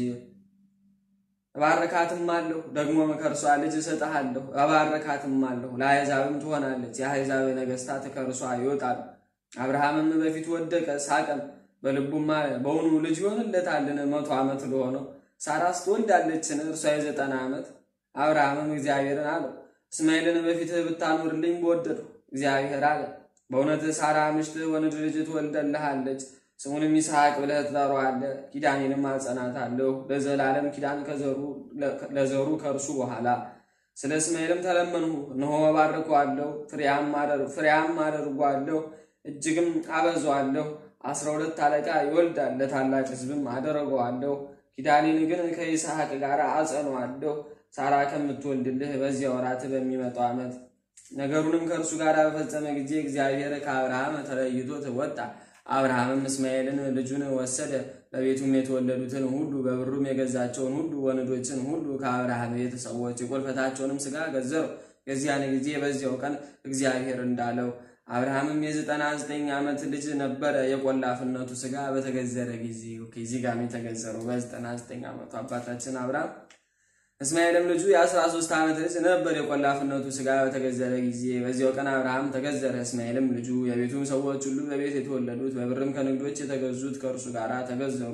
እባርካትም አለሁ ደግሞም ከእርሷ ልጅ እሰጥሃለሁ፣ እባርካትም አለሁ፣ ለአሕዛብም ትሆናለች፣ የአሕዛብ ነገሥታት ከእርሷ ይወጣሉ። አብርሃምም በፊቱ ወደቀ ሳቀም፣ በልቡም አለ በውኑ ልጅ ይሆንለታልን? መቶ ዓመት ለሆነው ሳራስ ትወልዳለችን? እርሷ የዘጠና ዓመት። አብርሃምም እግዚአብሔርን አለው እስማኤልን በፊትህ ብታኖርልኝ በወደድሁ። እግዚአብሔር አለ በእውነት ሳራ ምሽትህ ወንድ ልጅ ትወልደልሃለች፣ ስሙንም ይስሐቅ ብለህ ትጠራዋለህ። ኪዳኔንም አጸናታለሁ ለዘላለም ኪዳን ለዘሩ ከእርሱ በኋላ። ስለ እስማኤልም ተለመንሁ፣ እነሆ እባርከዋለሁ፣ ፍሬያም አደርጓለሁ፣ እጅግም አበዛዋለሁ። አስራ ሁለት አለቃ ይወልዳል፣ ለታላቅ ሕዝብም አደረገዋለሁ። ኪዳኔን ግን ከይስሐቅ ጋር አጸነዋለሁ ሳራ ከምትወልድልህ በዚያ ወራት በሚመጣው ዓመት። ነገሩንም ከእርሱ ጋር በፈጸመ ጊዜ እግዚአብሔር ከአብርሃም ተለይቶት ወጣ። አብርሃምም እስማኤልን ልጁን ወሰደ። በቤቱም የተወለዱትን ሁሉ በብሩም የገዛቸውን ሁሉ ወንዶችን ሁሉ ከአብርሃም ቤተ ሰዎች የቁልፈታቸውንም ሥጋ ገዘሩ። የዚያን ጊዜ በዚያው ቀን እግዚአብሔር እንዳለው አብርሃምም የዘጠና ዘጠኝ ዓመት ልጅ ነበረ። የቆላፍነቱ ሥጋ በተገዘረ ጊዜ ከዚህ ጋር የተገዘረው በዘጠና ዘጠኝ ዓመቱ አባታችን አብርሃም እስማኤልም ልጁ የአስራ ሦስት ዓመት ልጅ ነበር። የቆላፍነቱ ሥጋ በተገዘረ ጊዜ በዚያው ቀን አብርሃም ተገዘረ። እስማኤልም ልጁ የቤቱም ሰዎች ሁሉ በቤት የተወለዱት በብርም ከንግዶች የተገዙት ከእርሱ ጋር ተገዘሩ።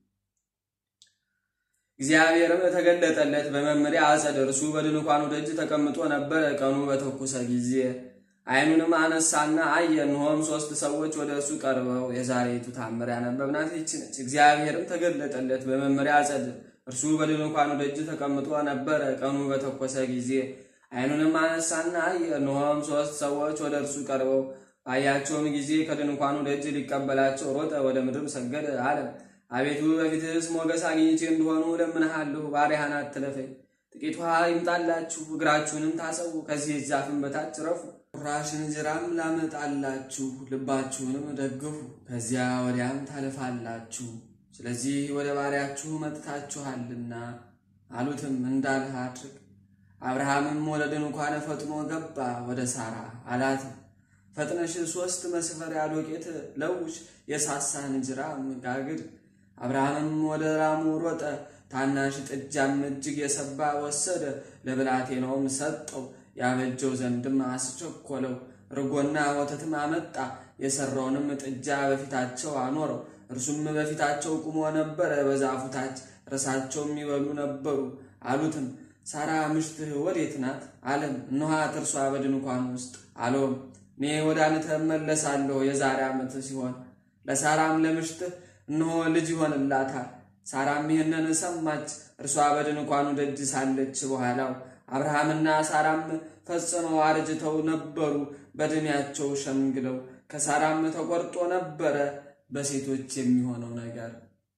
እግዚአብሔርም ተገለጠለት በመመሪያ አጸድ። እርሱ በድንኳኑ ደጅ ተቀምጦ ነበረ። ቀኑ በተኩሰ ጊዜ ዓይኑንም አነሳና አየ፣ እነሆም ሦስት ሰዎች ወደ እርሱ ቀርበው የዛሬቱ ታምር ያነበብናት ይህች ነች። እግዚአብሔርም ተገለጠለት በመመሪያ አጸድ እርሱ በድንኳኑ ደጅ ተቀምጦ ነበረ። ቀኑ በተኮሰ ጊዜ ዓይኑንም አነሳና አየ፣ እነሆም ሦስት ሰዎች ወደ እርሱ ቀርበው ባያቸውም ጊዜ ከድንኳኑ ደጅ ሊቀበላቸው ሮጠ፣ ወደ ምድርም ሰገደ፣ አለ አቤቱ በፊትህስ ሞገስ አግኝቼ እንደሆኑ እለምንሃለሁ፣ ባሪያህን አትለፈኝ። ጥቂት ውሃ ይምጣላችሁ፣ እግራችሁንም ታሰቡ፣ ከዚህ ዛፍም በታች ረፉ። ቁራሽ እንጀራም ላመጣላችሁ፣ ልባችሁንም ደግፉ፣ ከዚያ ወዲያም ታልፋላችሁ ስለዚህ ወደ ባሪያችሁ መጥታችኋልና አሉትም፣ እንዳልህ አድርግ። አብርሃምም ወደ ድንኳን ፈጥኖ ገባ። ወደ ሳራ አላት፣ ፈጥነሽ ሦስት መስፈሪያ ዶቄት ለውሽ፣ የሳሳ እንጀራም ጋግር። አብርሃምም ወደ ራሙ ሮጠ፣ ታናሽ ጥጃም እጅግ የሰባ ወሰደ፣ ለብላቴናውም ሰጠው። ያበጀው ዘንድም አስቸኮለው። እርጎና ወተትም አመጣ። የሰራውንም ጥጃ በፊታቸው አኖረው። እርሱም በፊታቸው ቁሞ ነበረ። በዛፉ ታች እርሳቸውም ይበሉ ነበሩ። አሉትም ሳራ ምሽትህ ወዴት ናት? አለም እነኋት እርሷ በድንኳን ውስጥ አለውም እኔ ወደ አንተ እመለሳለሁ የዛሬ ዓመት ሲሆን ለሳራም ለምሽትህ እነሆ ልጅ ይሆንላታል። ሳራም ይህንን ሰማች። እርሷ በድንኳኑ ደጅ ሳለች በኋላው አብርሃምና ሳራም ፈጽመው አርጅተው ነበሩ፣ በዕድሜያቸው ሸምግለው። ከሳራም ተቆርጦ ነበረ በሴቶች የሚሆነው ነገር።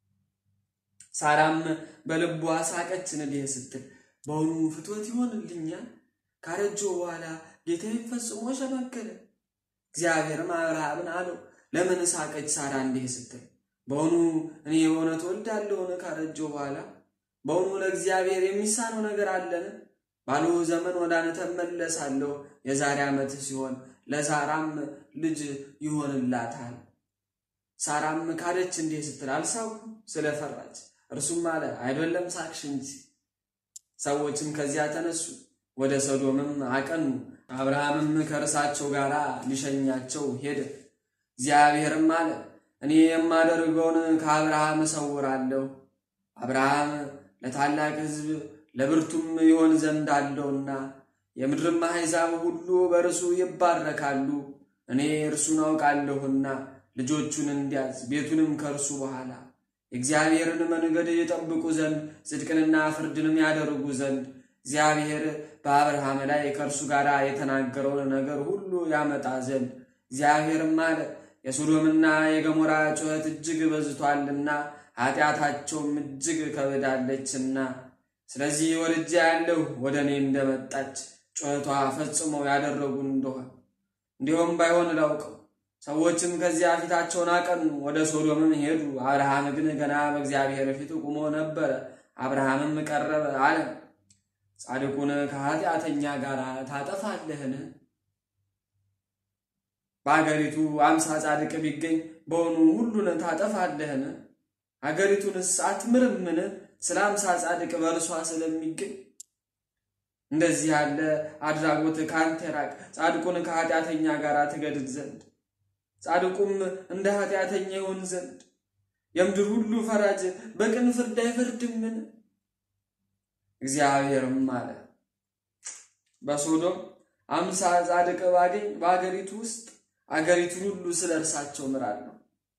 ሳራም በልቧ ሳቀች እንዲህ ስትል በውኑ ፍትወት ይሆንልኛል? ካረጀሁ በኋላ ጌታዬ ፈጽሞ ሸመገለ። እግዚአብሔርም አብርሃምን አለው ለምን ሳቀች ሳራ እንዲህ ስትል በውኑ እኔ በእውነት ወልዳለሁን ካረጀሁ በኋላ? በውኑ ለእግዚአብሔር የሚሳነው ነገር አለን? ባሉ ዘመን ወደ አንተ እመለሳለሁ የዛሬ ዓመት ሲሆን ለሳራም ልጅ ይሆንላታል። ሳራም ካደች እንዲህ ስትል አልሳኩም ስለፈራች። እርሱም አለ አይደለም ሳቅሽ እንጂ። ሰዎችም ከዚያ ተነሱ፣ ወደ ሰዶምም አቀኑ። አብርሃምም ከእርሳቸው ጋር ሊሸኛቸው ሄደ። እግዚአብሔርም አለ እኔ የማደርገውን ከአብርሃም እሰውራለሁ። አብርሃም ለታላቅ ሕዝብ ለብርቱም ይሆን ዘንድ አለውና የምድርም አሕዛብ ሁሉ በእርሱ ይባረካሉ። እኔ እርሱን አውቃለሁና ልጆቹን እንዲያዝ ቤቱንም ከእርሱ በኋላ የእግዚአብሔርን መንገድ የጠብቁ ዘንድ ጽድቅንና ፍርድንም ያደርጉ ዘንድ እግዚአብሔር በአብርሃም ላይ ከእርሱ ጋር የተናገረውን ነገር ሁሉ ያመጣ ዘንድ እግዚአብሔርም አለ የሶዶምና የገሞራ ጩኸት እጅግ በዝቷልና ኃጢአታቸውም እጅግ ከብዳለችና ስለዚህ ወልጄ ያለሁ ወደ እኔ እንደመጣች ጩኸቷ ፈጽሞ ያደረጉ እንደሆን እንዲሁም ባይሆን ላውቀው። ሰዎችም ከዚያ ፊታቸውን አቀኑ፣ ወደ ሶዶምም ሄዱ። አብርሃም ግን ገና በእግዚአብሔር ፊት ቁሞ ነበረ። አብርሃምም ቀረበ አለ፣ ጻድቁን ከኃጢአተኛ ጋር ታጠፋለህን? በአገሪቱ አምሳ ጻድቅ ቢገኝ በውኑ ሁሉን ታጠፋለህን? አገሪቱንስ አትምርምን? ስለ አምሳ ጻድቅ በእርሷ ስለሚገኝ እንደዚህ ያለ አድራጎት ከአንተ ራቅ፣ ጻድቁን ከኃጢአተኛ ጋር ትገድል ዘንድ ጻድቁም እንደ ኃጢአተኛ ይሆን ዘንድ የምድር ሁሉ ፈራጅ በቅን ፍርድ አይፈርድምን? እግዚአብሔርም አለ በሶዶም አምሳ ጻድቅ ባገኝ በአገሪቱ ውስጥ አገሪቱን ሁሉ ስለ እርሳቸው ምራለሁ።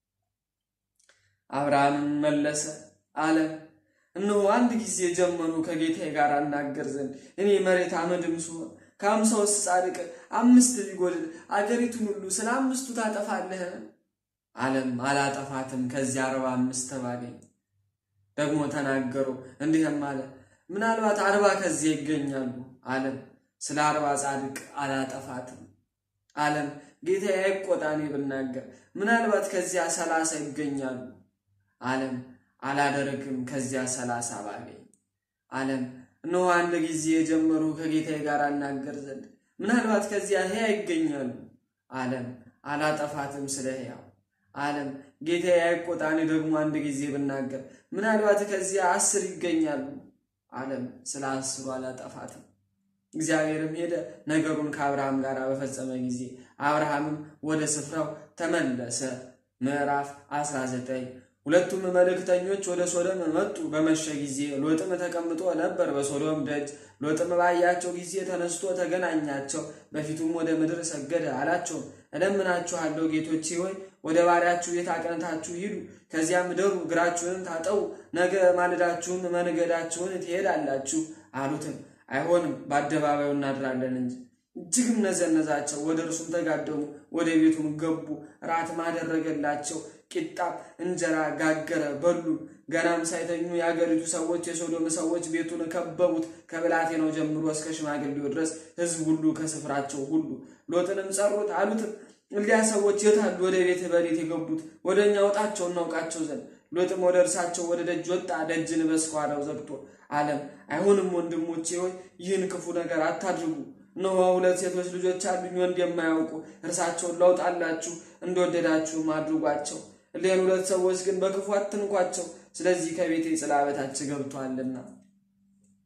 አብርሃምም መለሰ አለ እነሆ አንድ ጊዜ ጀመሩ ከጌታዬ ጋር እናገር ዘንድ እኔ መሬት አመድም ስሆን ከአምሳ ውስጥ ጻድቅ አምስት ቢጎድል አገሪቱን ሁሉ ስለ አምስቱ ታጠፋለህን? አለም አላጠፋትም ከዚያ አርባ አምስት ባገኝ። ደግሞ ተናገሩ እንዲህም አለ ምናልባት አርባ ከዚያ ይገኛሉ። አለም ስለ አርባ ጻድቅ አላጠፋትም። አለም ጌታዬ አይቆጣ እኔ ብናገር ምናልባት ከዚያ ሰላሳ ይገኛሉ። አለም አላደርግም ከዚያ ሰላሳ ባገኝ። አለም እነሆ አንድ ጊዜ የጀመሩ ከጌታዬ ጋር አናገር ዘንድ ምናልባት ከዚያ ሕያ ይገኛሉ። አለም አላጠፋትም ስለ ሕያው። አለም ጌታዬ አይቆጣ እኔ ደግሞ አንድ ጊዜ ብናገር ምናልባት ከዚያ አስር ይገኛሉ። አለም ስለ አስሩ አላጠፋትም። እግዚአብሔርም ሄደ ነገሩን ከአብርሃም ጋር በፈጸመ ጊዜ አብርሃምም ወደ ስፍራው ተመለሰ። ምዕራፍ 19 ሁለቱም መልእክተኞች ወደ ሶዶም መጡ። በመሸ ጊዜ ሎጥም ተቀምጦ ነበር በሶዶም ደጅ። ሎጥም ባያቸው ጊዜ ተነስቶ ተገናኛቸው፣ በፊቱም ወደ ምድር ሰገደ። አላቸውም እለምናችኋለሁ ጌቶቼ ሆይ ወደ ባሪያችሁ ቤት አቅንታችሁ ሂዱ፣ ከዚያም ደሩ፣ እግራችሁንም ታጠቡ፣ ነገ ማልዳችሁም መንገዳችሁን ትሄዳላችሁ አሉትም። አይሆንም በአደባባዩ እናድራለን እንጂ። እጅግም ነዘነዛቸው። ወደ እርሱም ተጋደሙ፣ ወደ ቤቱም ገቡ። ራትም አደረገላቸው፣ ቂጣም እንጀራ ጋገረ፣ በሉ። ገናም ሳይተኙ የአገሪቱ ሰዎች የሶዶም ሰዎች ቤቱን ከበቡት፣ ከብላቴናው ጀምሮ እስከ ሽማግሌው ድረስ ሕዝብ ሁሉ ከስፍራቸው ሁሉ። ሎጥንም ጸሩት፣ አሉትም እሊያ ሰዎች የታሉ? ወደ ቤት በሌት የገቡት ወደ እኛ ውጣቸው እናውቃቸው ዘንድ። ሎጥም ወደ እርሳቸው ወደ ደጅ ወጣ፣ ደጅን በስኳራው ዘግቶ አለም አይሆንም ወንድሞቼ ሆይ ይህን ክፉ ነገር አታድርጉ። እነሆ ሁለት ሴቶች ልጆች አሉኝ፣ ወንድ የማያውቁ እርሳቸውን ላውጣላችሁ፣ እንደወደዳችሁም አድርጓቸው። እሊህን ሁለት ሰዎች ግን በክፉ አትንኳቸው፣ ስለዚህ ከቤቴ ጥላ በታች ገብቷልና።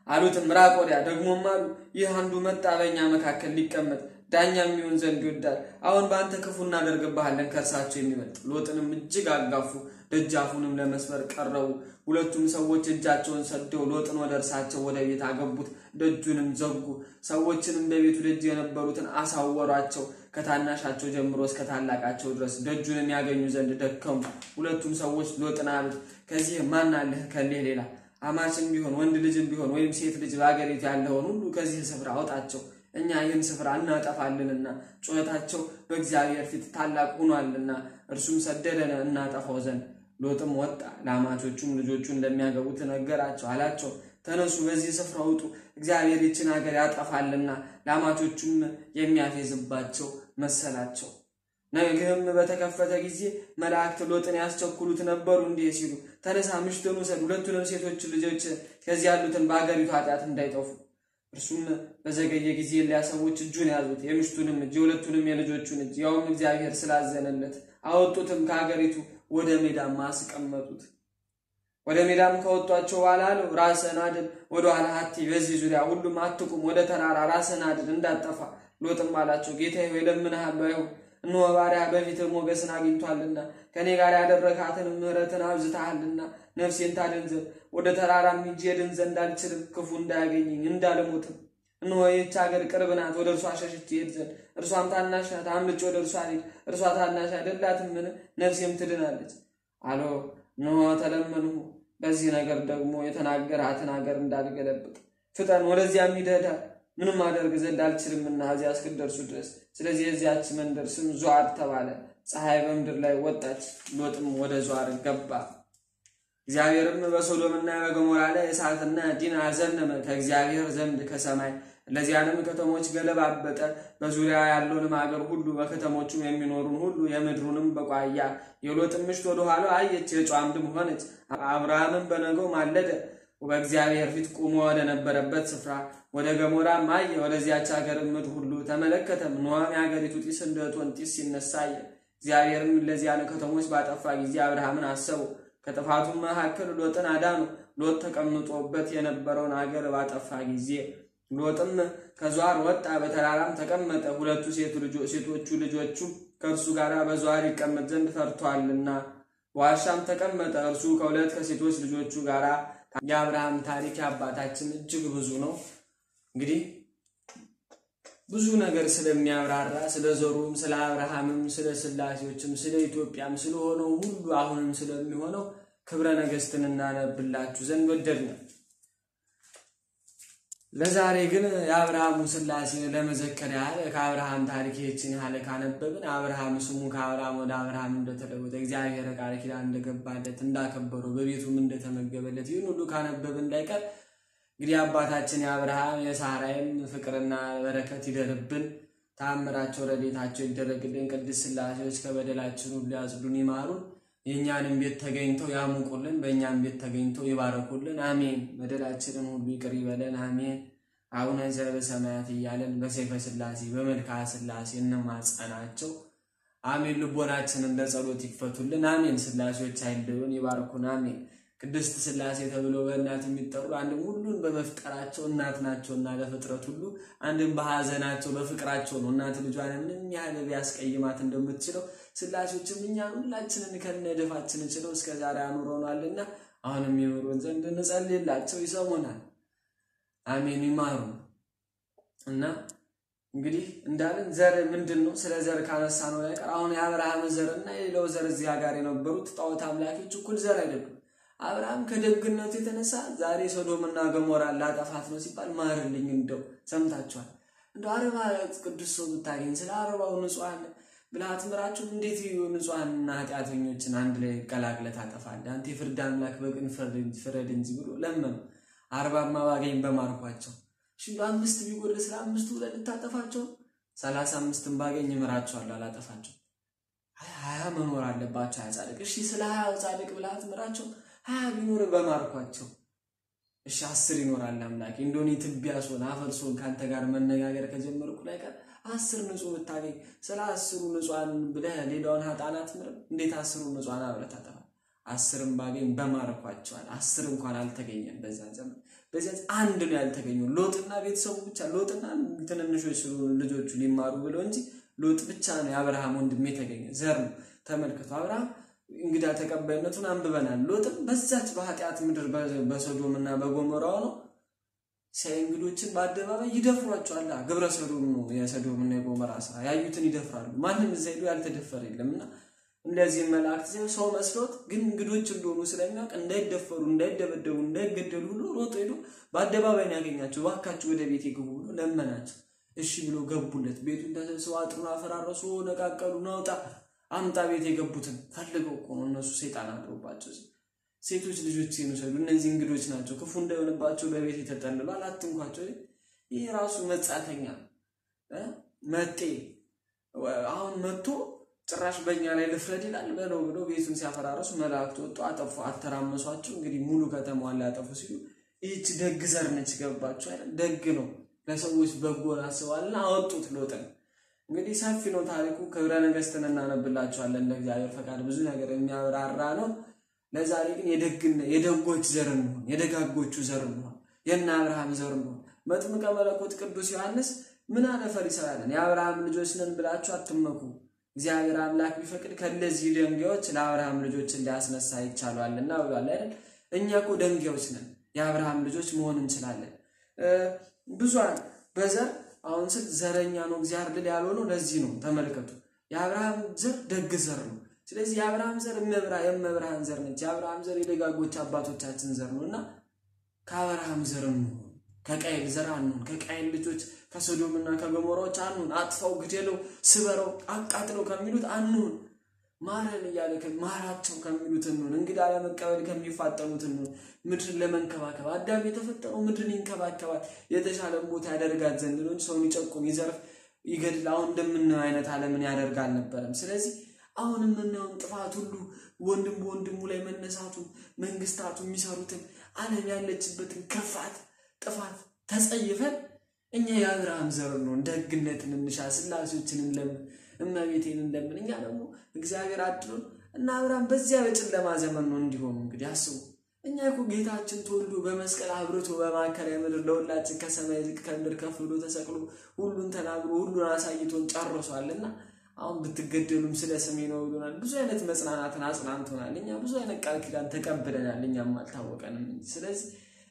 አሉትም ራቅ ወዲያ። ደግሞም አሉ ይህ አንዱ መጣ በእኛ መካከል ሊቀመጥ ዳኛ የሚሆን ዘንድ ይወዳል። አሁን በአንተ ክፉ እናደርግብሃለን ከእርሳቸው የሚበልጥ ሎጥንም እጅግ አጋፉ፣ ደጃፉንም ለመስበር ቀረቡ። ሁለቱም ሰዎች እጃቸውን ሰደው ሎጥን ወደ እርሳቸው ወደ ቤት አገቡት፣ ደጁንም ዘጉ። ሰዎችንም በቤቱ ደጅ የነበሩትን አሳወሯቸው፣ ከታናሻቸው ጀምሮ እስከ ታላቃቸው ድረስ ደጁንም ያገኙ ዘንድ ደከሙ። ሁለቱም ሰዎች ሎጥን አሉት፣ ከዚህ ማን አለህ ከሌህ ሌላ አማችም ቢሆን ወንድ ልጅም ቢሆን ወይም ሴት ልጅ በአገሪቱ ያለውን ሁሉ ከዚህ ስፍራ አውጣቸው እኛ ይህን ስፍራ እናጠፋልንና ጩኸታቸው በእግዚአብሔር ፊት ታላቅ ሆኗልና እርሱም ሰደደን እናጠፋው ዘንድ። ሎጥም ወጣ፣ ለአማቾቹም ልጆቹ እንደሚያገቡት ነገራቸው። አላቸው ተነሱ፣ በዚህ ስፍራ ውጡ፣ እግዚአብሔር ይችን ሀገር ያጠፋልና። ለአማቾቹም የሚያፌዝባቸው መሰላቸው። ነግህም በተከፈተ ጊዜ መላእክት ሎጥን ያስቸኩሉት ነበሩ፣ እንዲህ ሲሉ ተነሳ፣ ምሽትን ውሰድ፣ ሁለቱንም ሴቶች ልጆች ከዚህ ያሉትን በአገሪቱ ኃጢአት እንዳይጠፉ እርሱም በዘገየ ጊዜ ኤልያ ሰዎች እጁን ያዙት፣ የምሽቱንም እጅ የሁለቱንም የልጆቹን እጅ፣ ያውም እግዚአብሔር ስላዘነለት አወጡትም፣ ከሀገሪቱ ወደ ሜዳም አስቀመጡት። ወደ ሜዳም ከወጧቸው በኋላ አለው ራስህን አድን፣ ወደ ኋላ አትይ፣ በዚህ ዙሪያ ሁሉም አትቁም፣ ወደ ተራራ ራስህን አድን እንዳጠፋ። ሎጥም አላቸው ጌታዬ ሆይ እለምንሃለሁ፣ አይሁን እነሆ ባሪያህ በፊትህ ሞገስን አግኝቷልና ከእኔ ጋር ያደረግሃትን ምሕረትን አብዝተሃልና ነፍሴን ታድን ዘንድ ወደ ተራራም ሂጄ እድን ዘንድ አልችልም፣ ክፉ እንዳያገኘኝ እንዳልሞትም። እነሆ ይህች ሀገር ቅርብ ናት፣ ወደ እርሷ ሸሽቼ እሄድ ዘንድ እርሷም ታናሽ ናት፣ አምልጬ ወደ እርሷ ልሂድ። እርሷ ታናሽ አይደላትምን? ነፍሴም ትድናለች አሎ እነሆ ተለመንሁ፣ በዚህ ነገር ደግሞ የተናገርሃትን ሀገር እንዳልገለብጥ ፍጠን፣ ወደዚያም ሂደህ ምንም አደርግ ዘንድ አልችልምና እዚያ እስክደርሱ ድረስ። ስለዚህ የዚያች መንደር ስም ዙዓር ተባለ። ፀሐይ በምድር ላይ ወጣች፣ ሎጥም ወደ ዙዓር ገባ። እግዚአብሔርም በሶዶምና በገሞራ ላይ እሳትና ዲን አዘነመ ከእግዚአብሔር ዘንድ ከሰማይ እነዚያንም ከተሞች ገለባበጠ። በዙሪያ ያለውንም አገር ሁሉ በከተሞቹም የሚኖሩን ሁሉ የምድሩንም በቋያ የሎጥም ምሽት ወደ ኋላ አየች፣ የጨው አምድም ሆነች። አብርሃምም በነገው ማለደ፣ በእግዚአብሔር ፊት ቁሞ ወደ ነበረበት ስፍራ ወደ ገሞራም አየ። ወደዚያች ሀገር ምድር ሁሉ ተመለከተም። ኖኅም የሀገሪቱ ጢስ እንደ እቶን ጢስ ሲነሳ አየ። እግዚአብሔርም እነዚያን ከተሞች ባጠፋ ጊዜ አብርሃምን አሰበው፣ ከጥፋቱም መካከል ሎጥን አዳኑ። ሎጥ ተቀምጦበት የነበረውን አገር ባጠፋ ጊዜ ሎጥም ከዟር ወጣ፣ በተራራም ተቀመጠ። ሁለቱ ሴቶቹ ልጆቹ ከእርሱ ጋር በዟር ይቀመጥ ዘንድ ፈርቷልና በዋሻም ተቀመጠ። እርሱ ከሁለት ከሴቶች ልጆቹ ጋር። የአብርሃም ታሪክ የአባታችን እጅግ ብዙ ነው። እንግዲህ ብዙ ነገር ስለሚያብራራ ስለ ዘሩም፣ ስለ አብርሃምም፣ ስለ ስላሴዎችም፣ ስለ ኢትዮጵያም ስለሆነው ሁሉ አሁንም ስለሚሆነው ክብረ ነገሥትን እናነብላችሁ ዘንድ ወደድን። ለዛሬ ግን የአብርሃሙ ስላሴ ለመዘከር ያህል ከአብርሃም ታሪክ ይህችን ያህል ካነበብን አብርሃም ስሙ ከአብርሃም ወደ አብርሃም እንደተለወጠ እግዚአብሔር ቃል ኪዳን እንደገባለት እንዳከበረው በቤቱም እንደተመገበለት ይህን ሁሉ ካነበብን እንዳይቀር እንግዲህ አባታችን የአብርሃም የሳራይም ፍቅርና በረከት ይደርብን። ተአምራቸው ረድኤታቸው ይደረግልን። ቅድስት ስላሴዎች ከበደላችን ሁሉ ያጽዱን፣ ይማሩን። የእኛንም ቤት ተገኝተው ያሙቁልን፣ በእኛም ቤት ተገኝተው ይባረኩልን። አሜን። በደላችንን ሁሉ ይቅር ይበለን። አሜን። አቡነ ዘበሰማያት እያለን በሰይፈ ስላሴ በመልክዓ ስላሴ እንማጸናቸው። አሜን። ልቦናችንን ለጸሎት ይክፈቱልን። አሜን። ስላሴዎች አይለዩን፣ ይባርኩን። አሜን። ቅድስት ስላሴ ተብሎ በእናት የሚጠሩ አንድም ሁሉን በመፍጠራቸው እናት ናቸውና ለፍጥረት ሁሉ አንድም በሐዘናቸው በፍቅራቸው ነው። እናት ልጇን ምንም ያህል ቢያስቀይማት እንደምትችለው ስላሴዎችም እኛን ሁላችንን ከነደፋችን ችለው እስከ ዛሬ አኑረናልና አሁንም ይኑሩን ዘንድ እንጸልይላቸው፣ ይሰሙናል። አሜን። ይማሩ እና እንግዲህ እንዳለን ዘር ምንድን ነው? ስለ ዘር ካነሳ ነው ያቀር አሁን የአብርሃም ዘር እና የሌላው ዘር እዚያ ጋር የነበሩት ጣዖት አምላኪዎች እኩል ዘር አይደሉም። አብርሃም ከደግነቱ የተነሳ ዛሬ ሶዶምና ገሞራን ላጠፋት ነው ሲባል ማርልኝ። እንደው ሰምታችኋል። እንደ አረባ ቅዱስ ሰው ብታገኝ ስለ አረባው ንጹሐን ብልሃት ምራችሁ እንዴት ንጹሐንና ኃጢአተኞችን አንድ ላይ ቀላቅለ ታጠፋለህ? አንተ የፍርድ አምላክ በቅን ፍረድ እንጂ ብሎ ለመኑ። አርባማ ባገኝ በማርኳቸው እሺ፣ አምስት ቢጎል ስለ አምስቱ ብለህ ልታጠፋቸው ሰላሳ አምስትን ባገኝ እምራቸዋለሁ፣ አላጠፋቸው። ሀያ መኖር አለባቸው ሀያ ጻድቅ። እሺ፣ ስለ ሀያው ጻድቅ ብልሃት ምራቸው ሀያ ቢኖር በማርኳቸው። እሺ አስር ይኖራል አምላኬ እንደሆነ ትቢያ ስሆን አፈር ስሆን ከአንተ ጋር መነጋገር ከጀመርኩ ላይ ቀር አስር ንጹህ ብታገኝ ስለ አስሩ ንጹሐን ብለህ ሌላውን ሀጣናት ምርም እንዴት አስሩ ንጹሐን አብረህ ታጠፋል? አስርም ባገኝ በማርኳቸዋል። አስር እንኳን አልተገኘም በዛ ዘመን። በዚያ አንድ ነው ያልተገኘው። ሎጥና ቤተሰቡ ብቻ ሎጥና ትንንሾች ስለሆኑ ልጆቹ ሊማሩ ብለው እንጂ ሎጥ ብቻ ነው የአብርሃም ወንድም የተገኘ ዘር ነው። ተመልከቱ አብርሃም እንግዳ ተቀባይነቱን አንብበናል። ሎጥም በዛች በኃጢአት ምድር በሶዶም እና በጎሞራው ነው ሲያይ እንግዶችን በአደባባይ ይደፍሯቸዋል። ግብረ ሰዶም ነው የሰዶም እና የጎሞራ ስራ። ያዩትን ይደፍራሉ። ማንም እዛ ሄዶ ያልተደፈረ የለም እና እንደዚህ መላእክት ሲሆን ሰው መስሎት ግን እንግዶች እንደሆኑ ስለሚያውቅ እንዳይደፈሩ፣ እንዳይደበደቡ፣ እንዳይገደሉ ሁሉ ሮጦ ሄዶ በአደባባይ ነው ያገኛቸው። እባካችሁ ወደ ቤት ግቡ ብሎ ለመናቸው። እሺ ብሎ ገቡለት። ቤቱን ተሰብስበው አጥሩን አፈራረሱ፣ ነቃቀሉ፣ ናውጣ አምጣ ቤት የገቡትን ፈልገው እኮ ነው እነሱ ሰይጣን አድሮባቸው ሴቶች ልጆች የሚሰዱ እነዚህ እንግዶች ናቸው፣ ክፉ እንዳይሆንባቸው በቤት የተጠልሏል፣ አትንኳቸው። ይህ ራሱ መጻተኛ መጤ አሁን መጥቶ ጭራሽ በእኛ ላይ ልፍረድ ይላል በለው ብሎ ቤቱን ሲያፈራረሱ መላእክት ወጡ፣ አጠፉ፣ አተራመሷቸው። እንግዲህ ሙሉ ከተማዋን ሊያጠፉ ሲሉ ይህች ደግ ዘር ነች። ገባችሁ አይደል? ደግ ነው፣ ለሰዎች በጎን አስባልና አወጡት ሎጥን። እንግዲህ ሰፊ ነው ታሪኩ። ክብረ ነገሥትን እናነብላችኋለን እንደ እግዚአብሔር ፈቃድ ብዙ ነገር የሚያብራራ ነው። ለዛሬ ግን የደግነ የደጎች ዘር እንሆን፣ የደጋጎቹ ዘር እንሆን፣ የእነ አብርሃም ዘር እንሆን። መጥምቀ መለኮት ቅዱስ ዮሐንስ ምን አለ ፈሪሳውያንን? የአብርሃም ልጆች ነን ብላችሁ አትመኩ፣ እግዚአብሔር አምላክ ቢፈቅድ ከእነዚህ ደንጋዮች ለአብርሃም ልጆችን ሊያስነሳ ይቻሏልና ብሏል አይደል? እኛ እኮ ደንጋዮች ነን፣ የአብርሃም ልጆች መሆን እንችላለን። ብዙን በዘር አሁን ስል ዘረኛ ነው እግዚአብሔር ልል ያልሆነው ለዚህ ነው። ተመልከቱ፣ የአብርሃም ዘር ደግ ዘር ነው። ስለዚህ የአብርሃም ዘር እመብራ የመብርሃን ዘር ነች። የአብርሃም ዘር የደጋጎች አባቶቻችን ዘር ነው እና ከአብርሃም ዘር እንሆን፣ ከቃየል ዘር አንሆን፣ ከቃየል ልጆች ከሶዶምና ከገሞራዎች አንሆን። አጥፋው፣ ግደለው፣ ስበረው፣ አቃጥለው ከሚሉት አንሆን። ማረን እያለ ማራቸው ከሚሉት እንሆን። እንግዳ ለመቀበል ከሚፋጠኑት እንሆን። ምድርን ለመንከባከብ አዳም የተፈጠረው ምድርን ይንከባከባል የተሻለ ቦታ ያደርጋት ዘንድ ነው እንጂ ሰውን ይጨቁን፣ ይዘርፍ፣ ይገድል አሁን እንደምናየው አይነት ዓለምን ያደርግ አልነበረም። ስለዚህ አሁን የምናየውን ጥፋት ሁሉ ወንድም በወንድሙ ላይ መነሳቱን መንግስታቱ የሚሰሩትን ዓለም ያለችበትን ክፋት ጥፋት ተጸይፈን እኛ የአብርሃም ዘር ነው ደግነትን እንሻ ስላሴዎችን እንለምን እመቤቴን እንደምን እኛ ደግሞ እግዚአብሔር አድሮን እና አብርሃም በዚያ በጨለማ ዘመን ነው እንዲሆኑ እንግዲህ አስቡ። እኛ እኮ ጌታችን ተወልዶ በመስቀል አብርቶ በማዕከላዊ ምድር ለሁላችን ከሰማይ ዝቅ ከምድር ከፍ ብሎ ተሰቅሎ ሁሉን ተናግሮ ሁሉን አሳይቶን ጨርሷልና አሁን ብትገደሉም ስለ ስሜ ነው ብሎናል። ብዙ አይነት መጽናናትን አጽናንቶናል። እኛ ብዙ አይነት ቃል ኪዳን ተቀብለናል። እኛም አልታወቀንም እንጂ ስለዚህ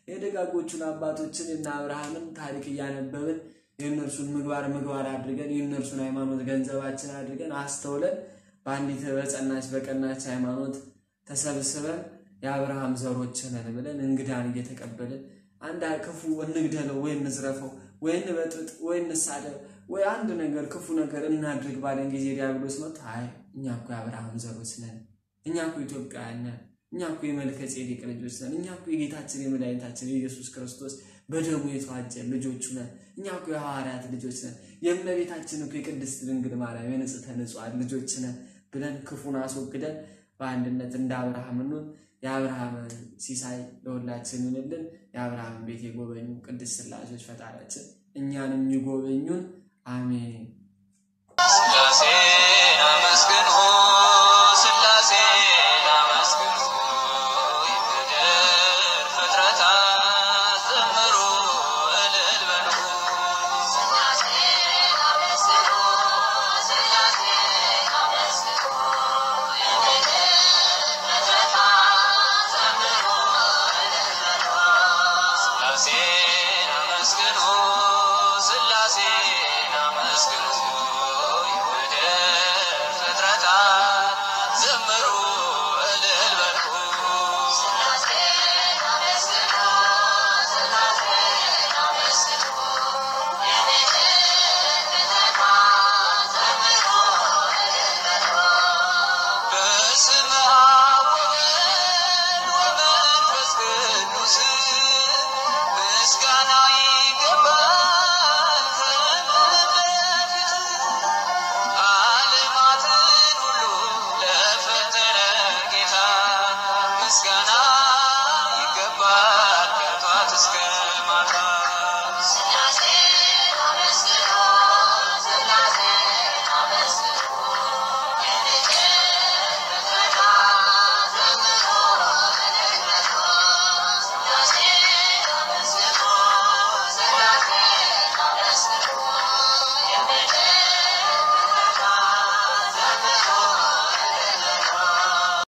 የደጋጎቹን አባቶችን እና አብርሃምን ታሪክ እያነበብን የእነርሱን ምግባር ምግባር አድርገን የእነርሱን ሃይማኖት ገንዘባችን አድርገን አስተውለን በአንዲት በጸናች በቀናች ሃይማኖት ተሰብስበን የአብርሃም ዘሮች ነን ብለን እንግዳን እየተቀበልን አንድ ክፉ እንግደለው ወይ እንዝረፈው ወይ እንበጥብጥ ወይ እንሳደብ ወይ አንድ ነገር ክፉ ነገር እናድርግ ባለን ጊዜ ዲያብሎስ መጥቶ አይ እኛ እኮ የአብርሃም ዘሮች ነን፣ እኛ እኮ ኢትዮጵያውያን ነን፣ እኛ እኮ የመልከ ጼዴቅ ልጆች ነን፣ እኛ እኮ የጌታችን የመድኃኒታችን የኢየሱስ ክርስቶስ በደሙ የተዋጀን ልጆቹ ነን፣ እኛ እኮ የሐዋርያት ልጆች ነን፣ የእመቤታችን እኮ የቅድስት ድንግል ማርያም የንጽሕተ ንጹሐን ልጆች ነን ብለን ክፉን አስወግደን በአንድነት እንደ አብርሃም እንሁን። የአብርሃም ሲሳይ ለሁላችን ይሁንልን። የአብርሃም ቤት የጎበኙ ቅድስት ሥላሴዎች ፈጣሪያችን እኛንም ይጎበኙን። አሜን። ሥላሴን አመስግኑ